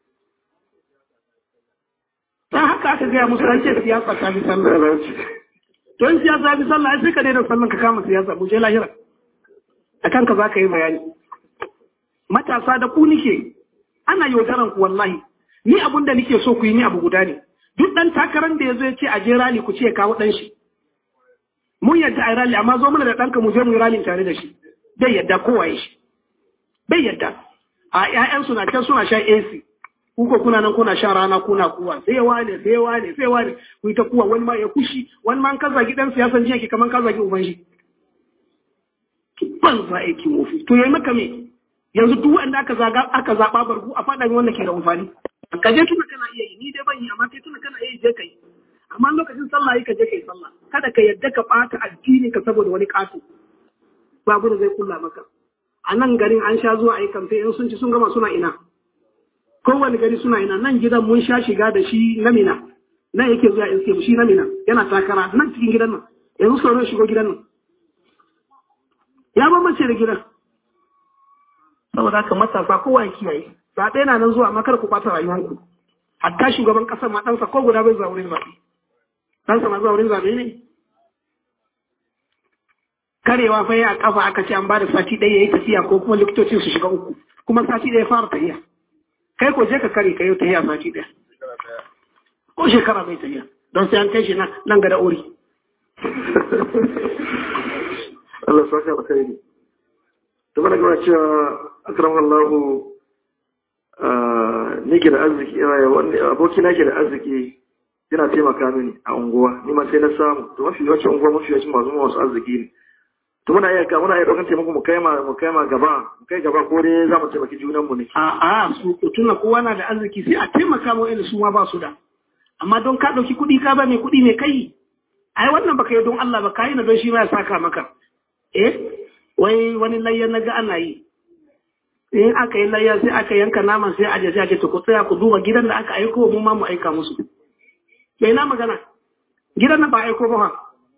ta haka aka gaya musu an ce siyasa ta fi sallah don siyasa fi sallah sai ka daina sallan ka kama siyasa mu je lahira a kanka za ka yi bayani matasa da ku nike ana yaudaran ku wallahi ni abun da nike so ku yi ni abu guda ne duk ɗan takarar da ya zo ya ce a je rali ku ce ya kawo ɗan shi mun yadda a rali amma zo mana da ɗanka mu je mu yi ralin tare da shi bai yadda kowa ya shi bai yadda a ƴaƴan suna can suna shan AC kuko kuna nan kuna shan rana kuna kuwa sai wane sai wane sai wane ku yi ta kuwa wani ma ya kushi wani ma ka zagi ɗan siyasan jiya ke kaman ka zagi uban shi ban za aikin wofi to yayi maka me yanzu duk wanda aka zaga aka zaba bargu a faɗa wanda ke da amfani ka je tuna kana iya yi ni dai ban yi amma kai tuna kana iya yi je kai amma lokacin sallah yi ka je kai sallah kada ka yadda ka ɓata addini ka saboda wani ƙato babu da zai kulla maka a nan garin an sha zuwa a yi kamfe in sun ci sun gama suna ina kowane gari suna ina nan gidan mun sha shiga da shi na mina nan yake zuwa iske shi na mina yana takara nan cikin gidan nan yanzu sauran shigo gidan nan ya bambance da gidan saboda haka matasa kowa ya kiyaye zaɓe na nan zuwa makar ku ɓata rayuwanku hatta shugaban ƙasar ma ɗansa ko guda bai zuwa wurin zaɓe ɗansa ma zuwa wurin zaɓe ne karewa fa a kafa aka ce an ba da sati ɗaya ya yi tafiya ko kuma likitocin su shiga uku kuma sati ɗaya fara tafiya kai ko je ka kare ka yi tafiya sati ɗaya ko shekara bai tafiya don sai an kai shi nan ga da ori Allah saka alkhairi to mana gaba cewa akram Allah ni ke da arziki aboki na ke da arziki yana taimaka mini a unguwa ni ma sai na samu to mafi yawancin unguwa mafi yawancin masu masu arziki ne to muna iya muna iya ɗaukar taimako mu kai ma mu kai ma gaba mu kai gaba ko dai za mu taimaki junan mu ne a a su tuna kowa na da arziki sai a taimaka mu inda su ma ba su da amma don ka ɗauki kuɗi ka ba mai kuɗi mai kai ai wannan baka yi don Allah ba ka yi na don shi ma ya saka maka eh wai wani layyan na ga ana yi in aka yi layya sai aka yanka naman sai aje sai ake to ku tsaya ku duba gidan da aka aiko mu ma mu aika musu bai na magana gidan nan ba aiko ba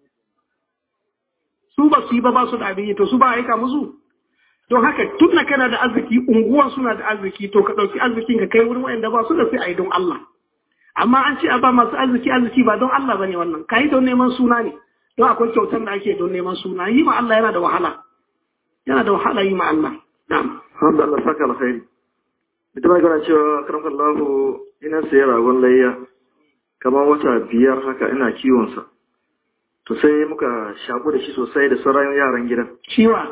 su ba su yi ba ba su da abin yi to su ba aika musu don haka tun da kana da arziki unguwa suna da arziki to ka ɗauki arzikin ka kai wurin wa'anda ba su da sai a yi don Allah amma an ce a ba masu arziki arziki ba don Allah bane wannan ka yi don neman suna ne don akwai kyautar da ake don neman suna yi ma Allah yana da wahala yana da wahala yi ma Allah na'am Hamdu Allah saka alkhairi. Ita ma gana cewa karamkan lahu ina sayi ragon layya kamar wata biyar haka ina kiwonsa. To sai muka shaku da shi sosai da sauran yaran gidan. ciwa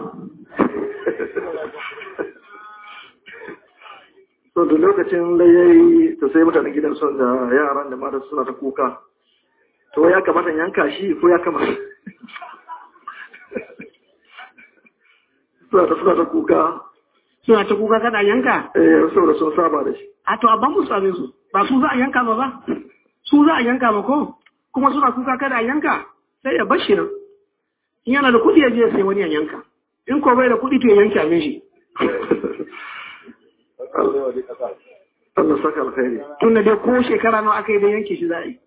So da lokacin layyayi to sai mutanen gidan sun da yaran da mata suna ta kuka. To ya kamata in yanka shi ko ya kamata? Suna ta suna ta kuka. suna ta kuka kada yanka Eh, saboda sun saba da shi. a to a ban musu abin su ba su za a yanka ba ba su za a yanka ba ko kuma suna kuka kada a yanka sai ya bar shi nan in yana da kuɗi ya je sai wani ya yanka in ko bai da kuɗi to ya yanke abin shi Allah saka alkhairi. tun da dai ko shekara nawa aka yi da yanke shi za a yi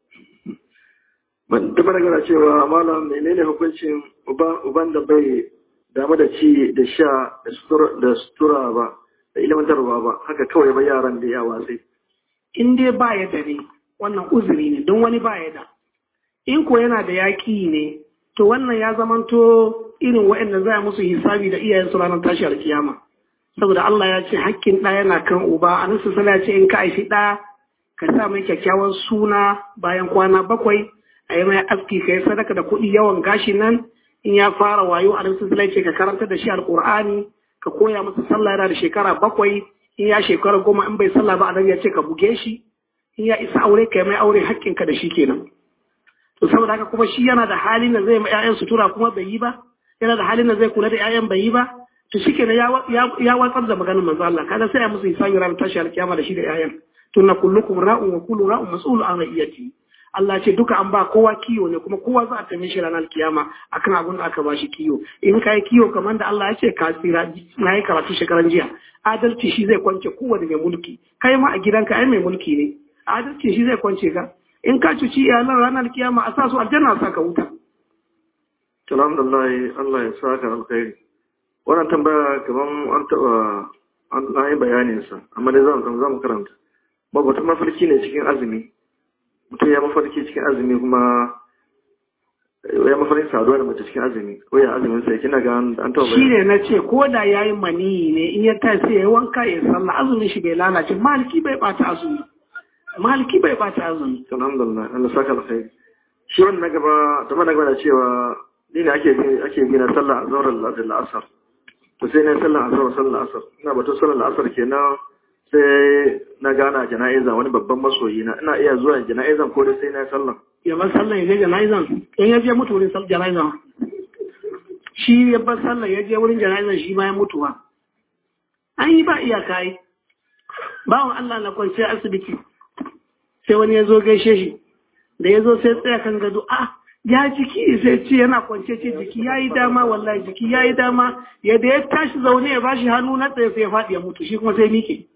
Ban taɓa daga cewa malam menene hukuncin uba- uban da bai damu da ci da sha da sutura- da sutura ba da ilimantarwa ba haka kawai ba yaran da yawa sai. in dai ba ya da ne wannan uzuri ne don wani ba ya da in ko yana da yaƙi ne to wannan ya zamanto irin waɗanda za a musu hisabi da iyayensu ranar tashi alkiyama saboda Allah ya ce hakkin ɗa yana kan uba a nasu ya ce in ka aishi ɗa ka sa mai kyakkyawan suna bayan kwana bakwai a yi mai aski ka yi sadaka da kuɗi yawan gashi nan in ya fara wayo a nasu ya ce ka karanta da shi alƙur'ani ka koya masa sallah yana da shekara bakwai in ya shekara goma in bai sallah ba a nan ya ce ka buge shi in ya isa aure ka yi mai aure hakkinka da shi kenan to saboda haka kuma shi yana da halin da zai ma 'ya'yan sutura kuma bai yi ba yana da halin da zai kula da 'ya'yan bai yi ba to shi kenan ya watsar da maganar manzo Allah kaga sai ya musu hisabi ranar tashi alkiyama da shi da 'ya'yan tunna kullukum ra'un wa kullu ra'un mas'ul an ra'iyati Allah ce duka an ba kowa kiyo ne kuma kowa za a tambaye shi ranar kiyama akan abin da aka ba shi kiyo in kai kiyo kamar da Allah ya ce ka tsira na yi karatu shekaran jiya adalci shi zai kwance kowane mai mulki kai ma a gidanka ai mai mulki ne adalci shi zai kwance ka in ka cuci iyalan ranar kiyama a sa su aljanna sa ka wuta Alhamdulillah Allah ya saka alkhairi. Wannan tambaya kaman an taɓa an na yi bayanin sa amma dai zan zan karanta. Ba batun mafarki ne cikin azumi. Mutum ya mafarki cikin azumi kuma ya mafarkin saduwa da mace cikin azumi ko ya azumin sai kina ga an taɓa shi ne na ce ko da ya yi maniyi ne in ya tashi sai ya wanka ya sallah azumin shi bai lalace maliki bai bata azumi maliki bai bata azumi Alhamdulillah Allah saka alkhairi. Shi wannan na gaba ta na gaba da cewa ni ne ake bi ake bi na sallah azhar da al'asar. To sai na sallah azhar sallah asar. Ina batun sallah asar kenan sai na gana jana'iza wani babban masoyi na ina iya zuwa jana'izan ko dai sai na sallah. ya bar sallah ya je jana'izan in ya je mutu wurin sallah jana'izan shi ya bar sallah ya je wurin jana'izan shi ma ya mutu ba an yi ba iyaka yi bawan Allah na kwanciya asibiti sai wani ya zo gaishe shi da ya zo sai tsaya kan gado a ya jiki sai ce yana kwance ce jiki ya yi dama wallahi jiki ya yi dama yadda ya tashi zaune ya bashi hannu na tsaye sai ya faɗi ya mutu shi kuma sai mike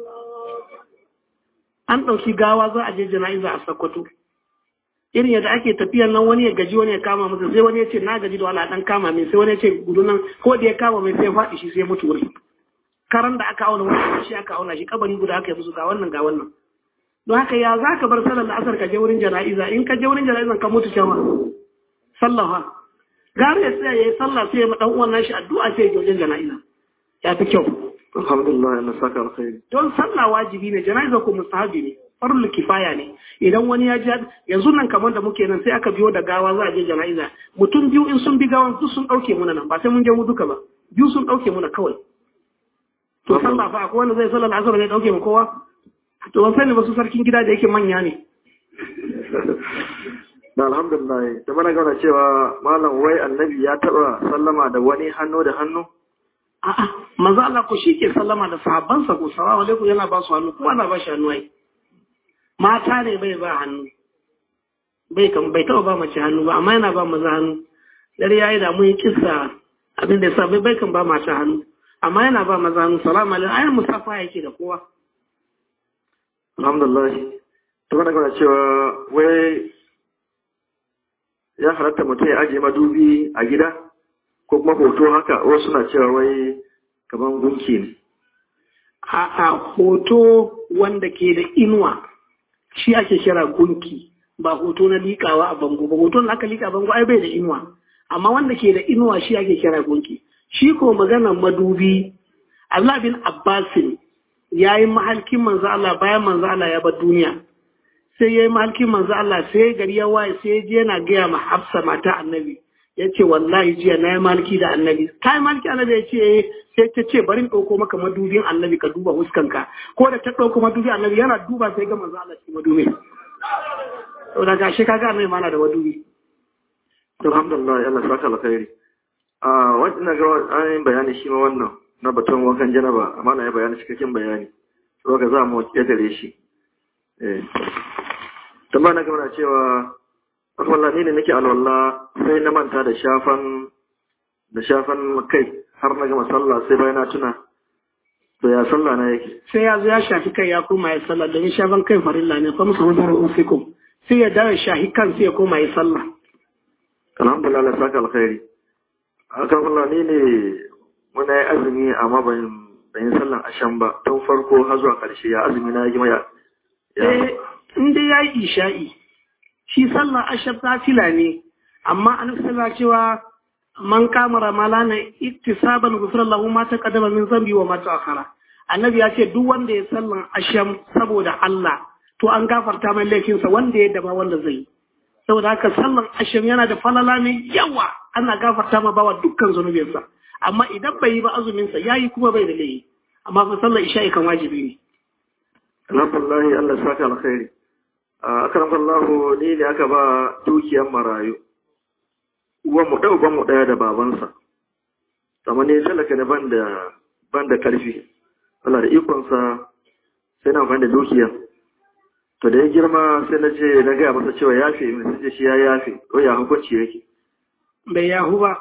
an ɗauki gawa za a je jana'iza a sakkwato irin yadda ake tafiyan nan wani ya gaji wani ya kama masa sai wani ya ce na gaji da wala dan kama mai sai wani ya ce gudu nan ko da ya kama mai sai ya faɗi shi sai ya mutu wuri karan da aka auna wani shi aka auna shi kabari guda aka yi musu ga wannan ga wannan don haka ya za ka bar sallar la'asar ka je wurin jana'iza in ka je wurin jana'izan ka mutu cewa sallaha gara ya tsaya ya yi sallah sai ya ma dan uwan nashi addu'a sai ya je wajen jana'iza ya fi kyau Alhamdulillah Allah saka alkhairi. don sallah wajibi ne jana'iza ko mustahabi ne farul kifaya ne idan wani ya ji yanzu nan kamar da muke nan sai aka biyo da gawa za a je jana'iza mutum biyu in sun bi gawan duk sun dauke muna nan ba sai mun je mu duka ba biyu sun dauke muna kawai to sallah fa akwai wanda zai sallar asar ne dauke mu kowa to ban sani ba su sarkin gida da yake manya ne Da alhamdulillah da mana gauna cewa malam wai annabi ya taba sallama da wani hannu da hannu a'a manzo Allah ko shi ke sallama da sahabbansa ko salamu alaikum yana ba su hannu kuma ana ba shi hannu ai mata ne bai ba hannu bai kan bai taba ba mace hannu ba amma yana ba maza hannu dare yayi da mun kissa abin da yasa bai bai kan ba mata hannu amma yana ba maza hannu salamu alaikum ayin musafa yake da kowa alhamdulillah ta wani gana cewa wai ya halatta mutum ya ajiye madubi a gida ko kuma hoto haka wasu na cewa wai kamar gunki ne a hoto wanda ke da inuwa shi ake kira gunki ba hoto na liƙawa a bango ba hoton da aka liƙa a bango ai bai da inuwa amma wanda ke da inuwa shi ake kira gunki shi ko maganar madubi Abdullah bin Abbasin ya yi mahalkin manzo Allah bayan manzo Allah ya bar duniya sai ya yi mahalkin manzo Allah sai gari ya waye sai ya je yana gaya ma Hafsa mata annabi ya ce wallahi jiya na yi malki da annabi ta yi malki annabi ya ce sai ta ce bari ɗauko maka madubin annabi ka duba huskanka ko da ta ɗauko madubin annabi yana duba sai ga manzo Allah cikin madubi to da gashi kaga annabi mana da madubi alhamdulillah Allah saka alkhairi a wannan ga an yi bayani shi ma wannan na batun wankan janaba amma na yi bayani cikakken bayani to ga za mu kedare shi eh tambaya na gaba cewa wallahi ni ne nake alwala sai na manta da shafan da shafan kai har na gama sallah sai bayan na tuna to ya sallah na yake sai ya zo ya shafi kai ya koma ya sallah domin shafan kai farilla ne fa musu hudar ufikum sai ya dawo shahi kan sai ya koma ya sallah alhamdulillah Allah saka alkhairi akan Allah ni ne muna yi azumi amma ban ban yi sallan ashan ba tun farko har zuwa karshe ya azumi na yi ya eh in dai yayi isha'i shi sallah ashab nafila ne amma an sallah cewa man kama ramalana iktisaban ghufra lahu ma taqaddama min zambi wa ma ta'akhara annabi ya ce duk wanda ya sallan asham saboda Allah to an gafarta mai laifinsa wanda ya daba wanda zai saboda haka sallan asham yana da falala mai yawa ana gafarta ma bawa dukkan zunubinsa amma idan bai yi ba azumin sa yayi kuma bai da laifi amma fa sallar isha'i kan wajibi ne alhamdulillah Allah saka alkhairi akaram Allah ni ne aka ba dukiyar marayu uwan mu da uban mu daya da babansa amma ne talaka ne ban da ban da karfi Allah da ikon sa sai na amfani da dukiyar to da ya girma sai na je na gaya masa cewa yafe min sai ce shi ya yafe ko ya hukunci yake bai yahu ba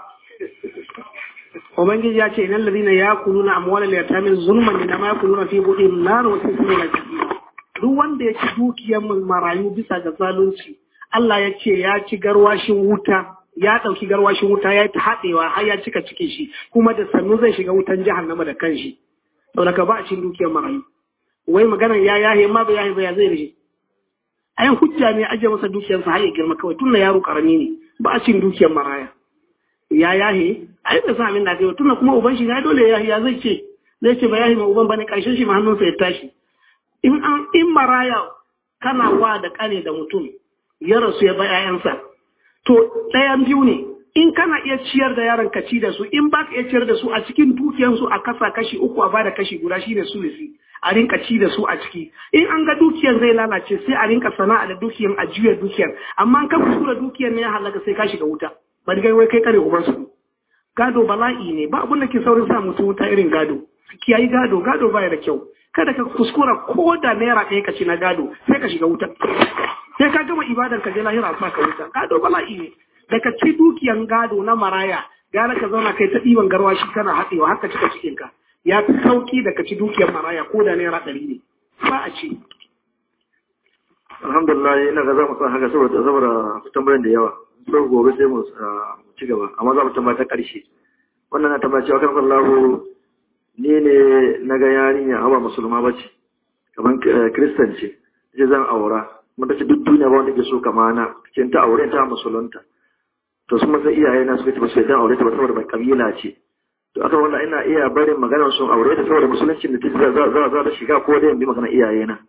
ubangiji ya ce idan ladina yakuluna amwalal yatamin zulman inma yakuluna fi budihim nar wa tasmina duk wanda ya ci dukiyar marayu bisa ga zalunci Allah ya ce ya ci garwashin wuta ya ɗauki garwashin wuta ya ta haɗewa har ya cika cikin shi kuma da sannu zai shiga wutan jahannama da kanshi saboda ka ba a cin dukiyar marayu wai maganar ya yahe ma ba yahe ba ya zai rage ayan hujja ne aje masa dukiyarsa har ya girma kawai tun da yaro karami ne ba a cin dukiyar maraya ya yahe ai bai san abin da kai tun kuma uban shi ya dole ya ya zai ce zai ce ba yahe ma uban bane karshen shi ma hannunsa ya tashi in an in maraya kana wa da kane da mutum ya rasu ya ba 'ya'yansa to ɗayan biyu ne in kana iya ciyar da yaron ka ci da su in ba ka iya ciyar da su a cikin dukiyansu a kasa kashi uku a bada kashi guda shine sulisi a rinka ci da su a ciki in an ga dukiyar zai lalace sai a rinka sana'a da dukiyar a juya dukiyar amma an ka kuskura dukiyar ne ya halaka sai ka shiga wuta bari gai wai kai kare uban su gado bala'i ne ba abin da ke saurin sa mutum wuta irin gado kiyayi gado gado baya da kyau kada ka kuskura ko da naira ɗaya ka ci na gado sai ka shiga wuta sai ka gama ibadar ka je lahira sa ka wuta gado bala'i ne da ka ci dukiyan gado na maraya gara ka zauna kai ta ɗiban garwashi kana haɗewa haka cika cikin ka ya fi sauki da ka ci dukiyar maraya ko da naira ɗari ne ba a ci. alhamdulillah ina ga za mu san haka saboda saboda tambayoyin da yawa sai gobe sai mu ci gaba amma za mu tambaya ta ƙarshe wannan na tambaya cewa kan kallahu ni ne na ga yarinya amma musulma ba ce kamar kristan ce ce zan aura mata ce duk duniya ba wanda ke so kama na ce ta aure ta musulunta to sun masa iyaye na suka ce ba su yadda aure ta ba saboda mai kabila ce to aka wanda ina iya barin maganar sun aure ta saboda musulunci da ta za za za ta shiga ko da bi magana iyaye na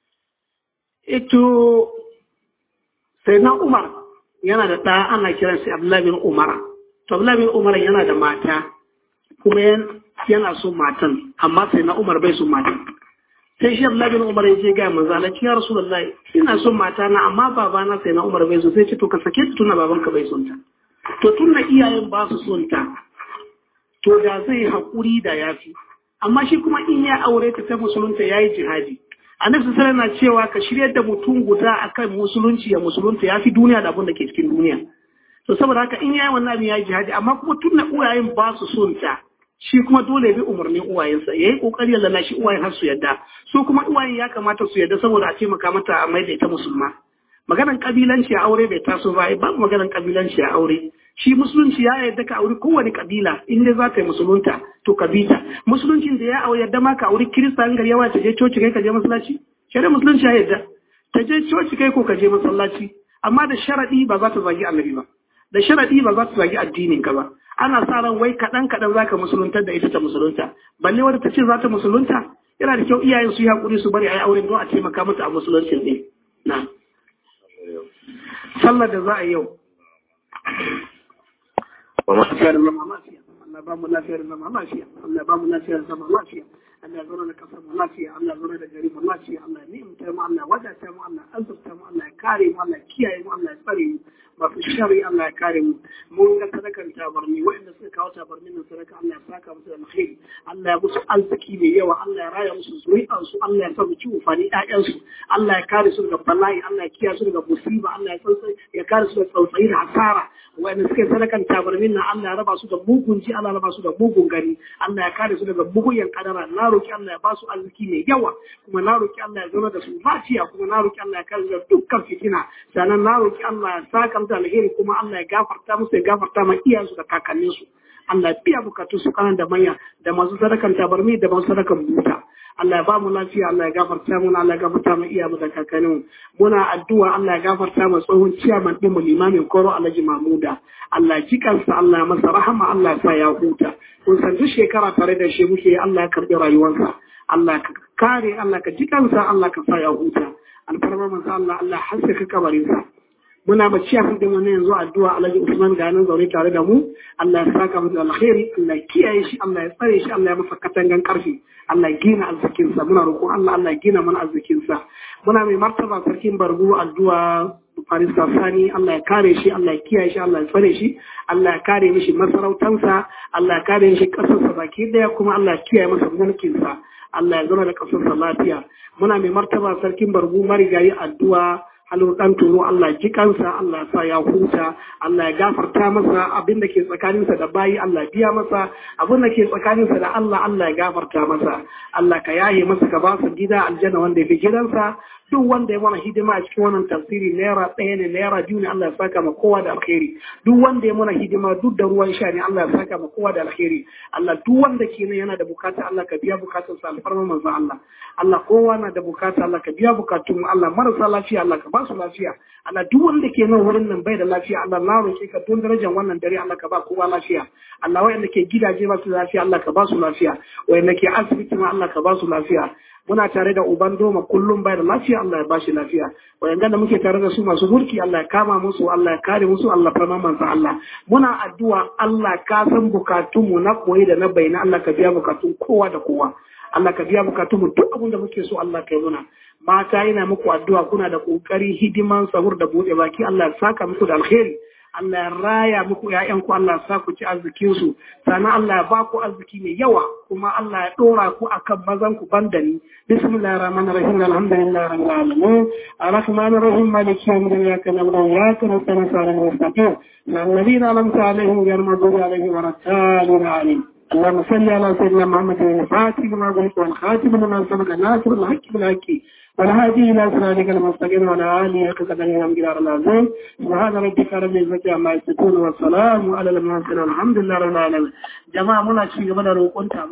ito sai na umar yana da ɗa ana kiran sai abdullahi bin umara to abdullahi bin umara yana da mata kuma yana so matan amma sai na umar bai so matan sai shi abdullahi bin umar ya je ga manzo Allah ya rasulullahi ina son mata na amma babana sai na umar bai so sai ce to ka sake ta tuna babanka bai son ta to tunda iyayen ba su son ta to da zai haƙuri da yafi amma shi kuma in ya aure ta ta musulunta yayi jihadi annabi sallallahu na cewa ka shiryar da mutum guda akan musulunci ya musulunta yafi duniya da abin da ke cikin duniya to saboda haka in yayi wannan abin yayi jihadi amma kuma tunda uwayen ba su son ta shi kuma dole ya bi umarnin uwayensa ya yi kokari ya lalashi uwayen har su yadda su kuma uwayen ya kamata su yadda saboda a taimaka mata a mai da ita musulma maganan kabilanci a aure bai taso ba babu maganan kabilanci a aure shi musulunci ya yarda ka auri kowane kabila in dai za ta yi musulunta to ka bi ta musuluncin da ya aure yarda ma ka auri kirista in gari yawa ta je coci kai ka je masallaci shari'a musulunci ya yarda ta je coci kai ko ka je masallaci amma da sharadi ba za ta zagi annabi ba da sharadi ba za ta zagi addinin ka ba ana sa ran wai kaɗan kaɗan za ka musuluntar da ita ta musulunta balle wadda ta ce za ta musulunta yana da kyau iyayen su yi haƙuri su bari a yi auren don a taimaka mata a musuluncin ne na sallar da za a yi yau lafiya da zama lafiya Allah ba mu lafiya da zama lafiya Allah ba mu lafiya da zama lafiya Allah zama da kasar mu lafiya Allah zama da gari mu lafiya Allah ni'imta mu Allah wadata mu Allah azurta mu Allah ya kare mu Allah ya kiyaye mu Allah ya tsare mu masu shari Allah ya kare mu mun ga sadakan tabarni waɗanda suka kawo tabarnin nan sadaka Allah ya saka musu da alkhairi Allah ya musu arziki mai yawa Allah ya raya musu zuri'an su Allah ya sa mu ci ufani ƴaƴan su Allah ya kare su daga bala'i Allah ya kiyaye su daga musiba Allah ya tsantsai ya kare su daga tsautsayi da hasara waɗanda suka sadakan tabarmin nan Allah ya raba su da mugun ji Allah ya raba su da mugun gani Allah ya kare su daga mugun kadara na roki Allah ya ba su arziki mai yawa kuma na roki Allah ya zama da su lafiya kuma na roki Allah ya kare su da dukkan fitina sannan na roki Allah ya saka da alheri kuma Allah ya gafarta musu ya gafarta ma iyayensu da kakanninsu Allah ya biya bukatun su kanan da manya da masu sadakan tabarmi da masu sadakan buta Allah ya ba mu lafiya Allah ya gafarta mu Allah ya gafarta mu iyamu da kakannin muna addu'a Allah ya gafarta mu tsohon ciyaman din mu limamin koro Alhaji Mamuda Allah ya jikansa Allah ya masa rahama Allah ya sa ya huta kun san duk shekara tare da shi muke Allah ya karbi rayuwarsa Allah ka kare Allah ka jikansa Allah ka sa ya huta alfarma manzo Allah Allah haskaka kabarinsa muna bacci a kan wannan yanzu addu'a Alhaji Usman ga nan zaune tare da mu Allah ya saka mu da alkhairi Allah ya kiyaye shi Allah ya tsare shi Allah ya masa katangan karfi Allah ya gina arzikin sa muna roƙon Allah Allah ya gina mana arzikin sa muna mai martaba sarkin bargu addu'a Faris Sani Allah ya kare shi Allah ya kiyaye shi Allah ya tsare shi Allah ya kare mishi masarautansa Allah ya kare shi kasarsa baki daya kuma Allah ya kiyaye masa mulkin sa Allah ya zama da kasarsa lafiya muna mai martaba sarkin bargu marigayi addu'a halin ɗan turo Allah ji kansa Allah sa ya huta Allah ya gafarta masa abin da ke tsakaninsa da bayi Allah biya masa abin da ke tsakaninsa da Allah Allah ya gafarta masa Allah ka yaye masa ka ba su gida aljanna wanda ya fi gidansa duk wanda ya mana hidima a cikin wannan tafsiri naira ɗaya ne naira biyu ne Allah ya saka ma kowa da alkhairi duk wanda ya mana hidima duk da ruwan sha ne Allah ya saka ma kowa da alkhairi Allah duk wanda ke nan yana da bukata Allah ka biya bukatun sa alfarma manzo Allah Allah kowa na da bukata Allah ka biya bukatun Allah marasa lafiya Allah ka ba su lafiya Allah duk wanda ke nan wurin nan bai da lafiya Allah na roƙe ka don darajar wannan dare Allah ka ba kowa lafiya Allah wayanda ke gidaje ba su lafiya Allah ka ba su lafiya wayanda ke asibiti ma Allah ka ba su lafiya muna tare da uban doma kullum bai da lafiya Allah ya bashi lafiya wayanda da muke tare da su masu mulki Allah ya kama musu Allah ya kare musu Allah farma mansa Allah muna addu'a Allah ka san bukatun mu na koyi da na bayyana Allah ka biya bukatun kowa da kowa Allah ka biya bukatun mu duk abin da muke so Allah ka yi muna mata yana muku addu'a kuna da kokari hidiman sahur da bude baki Allah ya saka muku da alheri Allah ya raya muku ‘ya'yanku Allah ya sa ku ci arzikinsu, sannan Allah ya ba ku arziki mai yawa, kuma Allah ya ɗora ku a kan mazanku ban da ni. Bismillah rahman rahim alhamdulillah rabbil alamin arrahman rahim malik yawm din ya kana wa ya kana sana sana mustaqim na alladhina lam ta'alihim ghayr maghdubi alaihim wa rasulun alim اللهم صل على سيدنا محمد الفاتح لما قلت والخاتم لما سبق الناصر الحق بالحق والهادي الى صراطك المستقيم وعلى اله قدر الامجدار العظيم سبحان ربك رب العزه عما يصفون والسلام على المرسلين والحمد لله رب العالمين جماعه منا شيء من روقون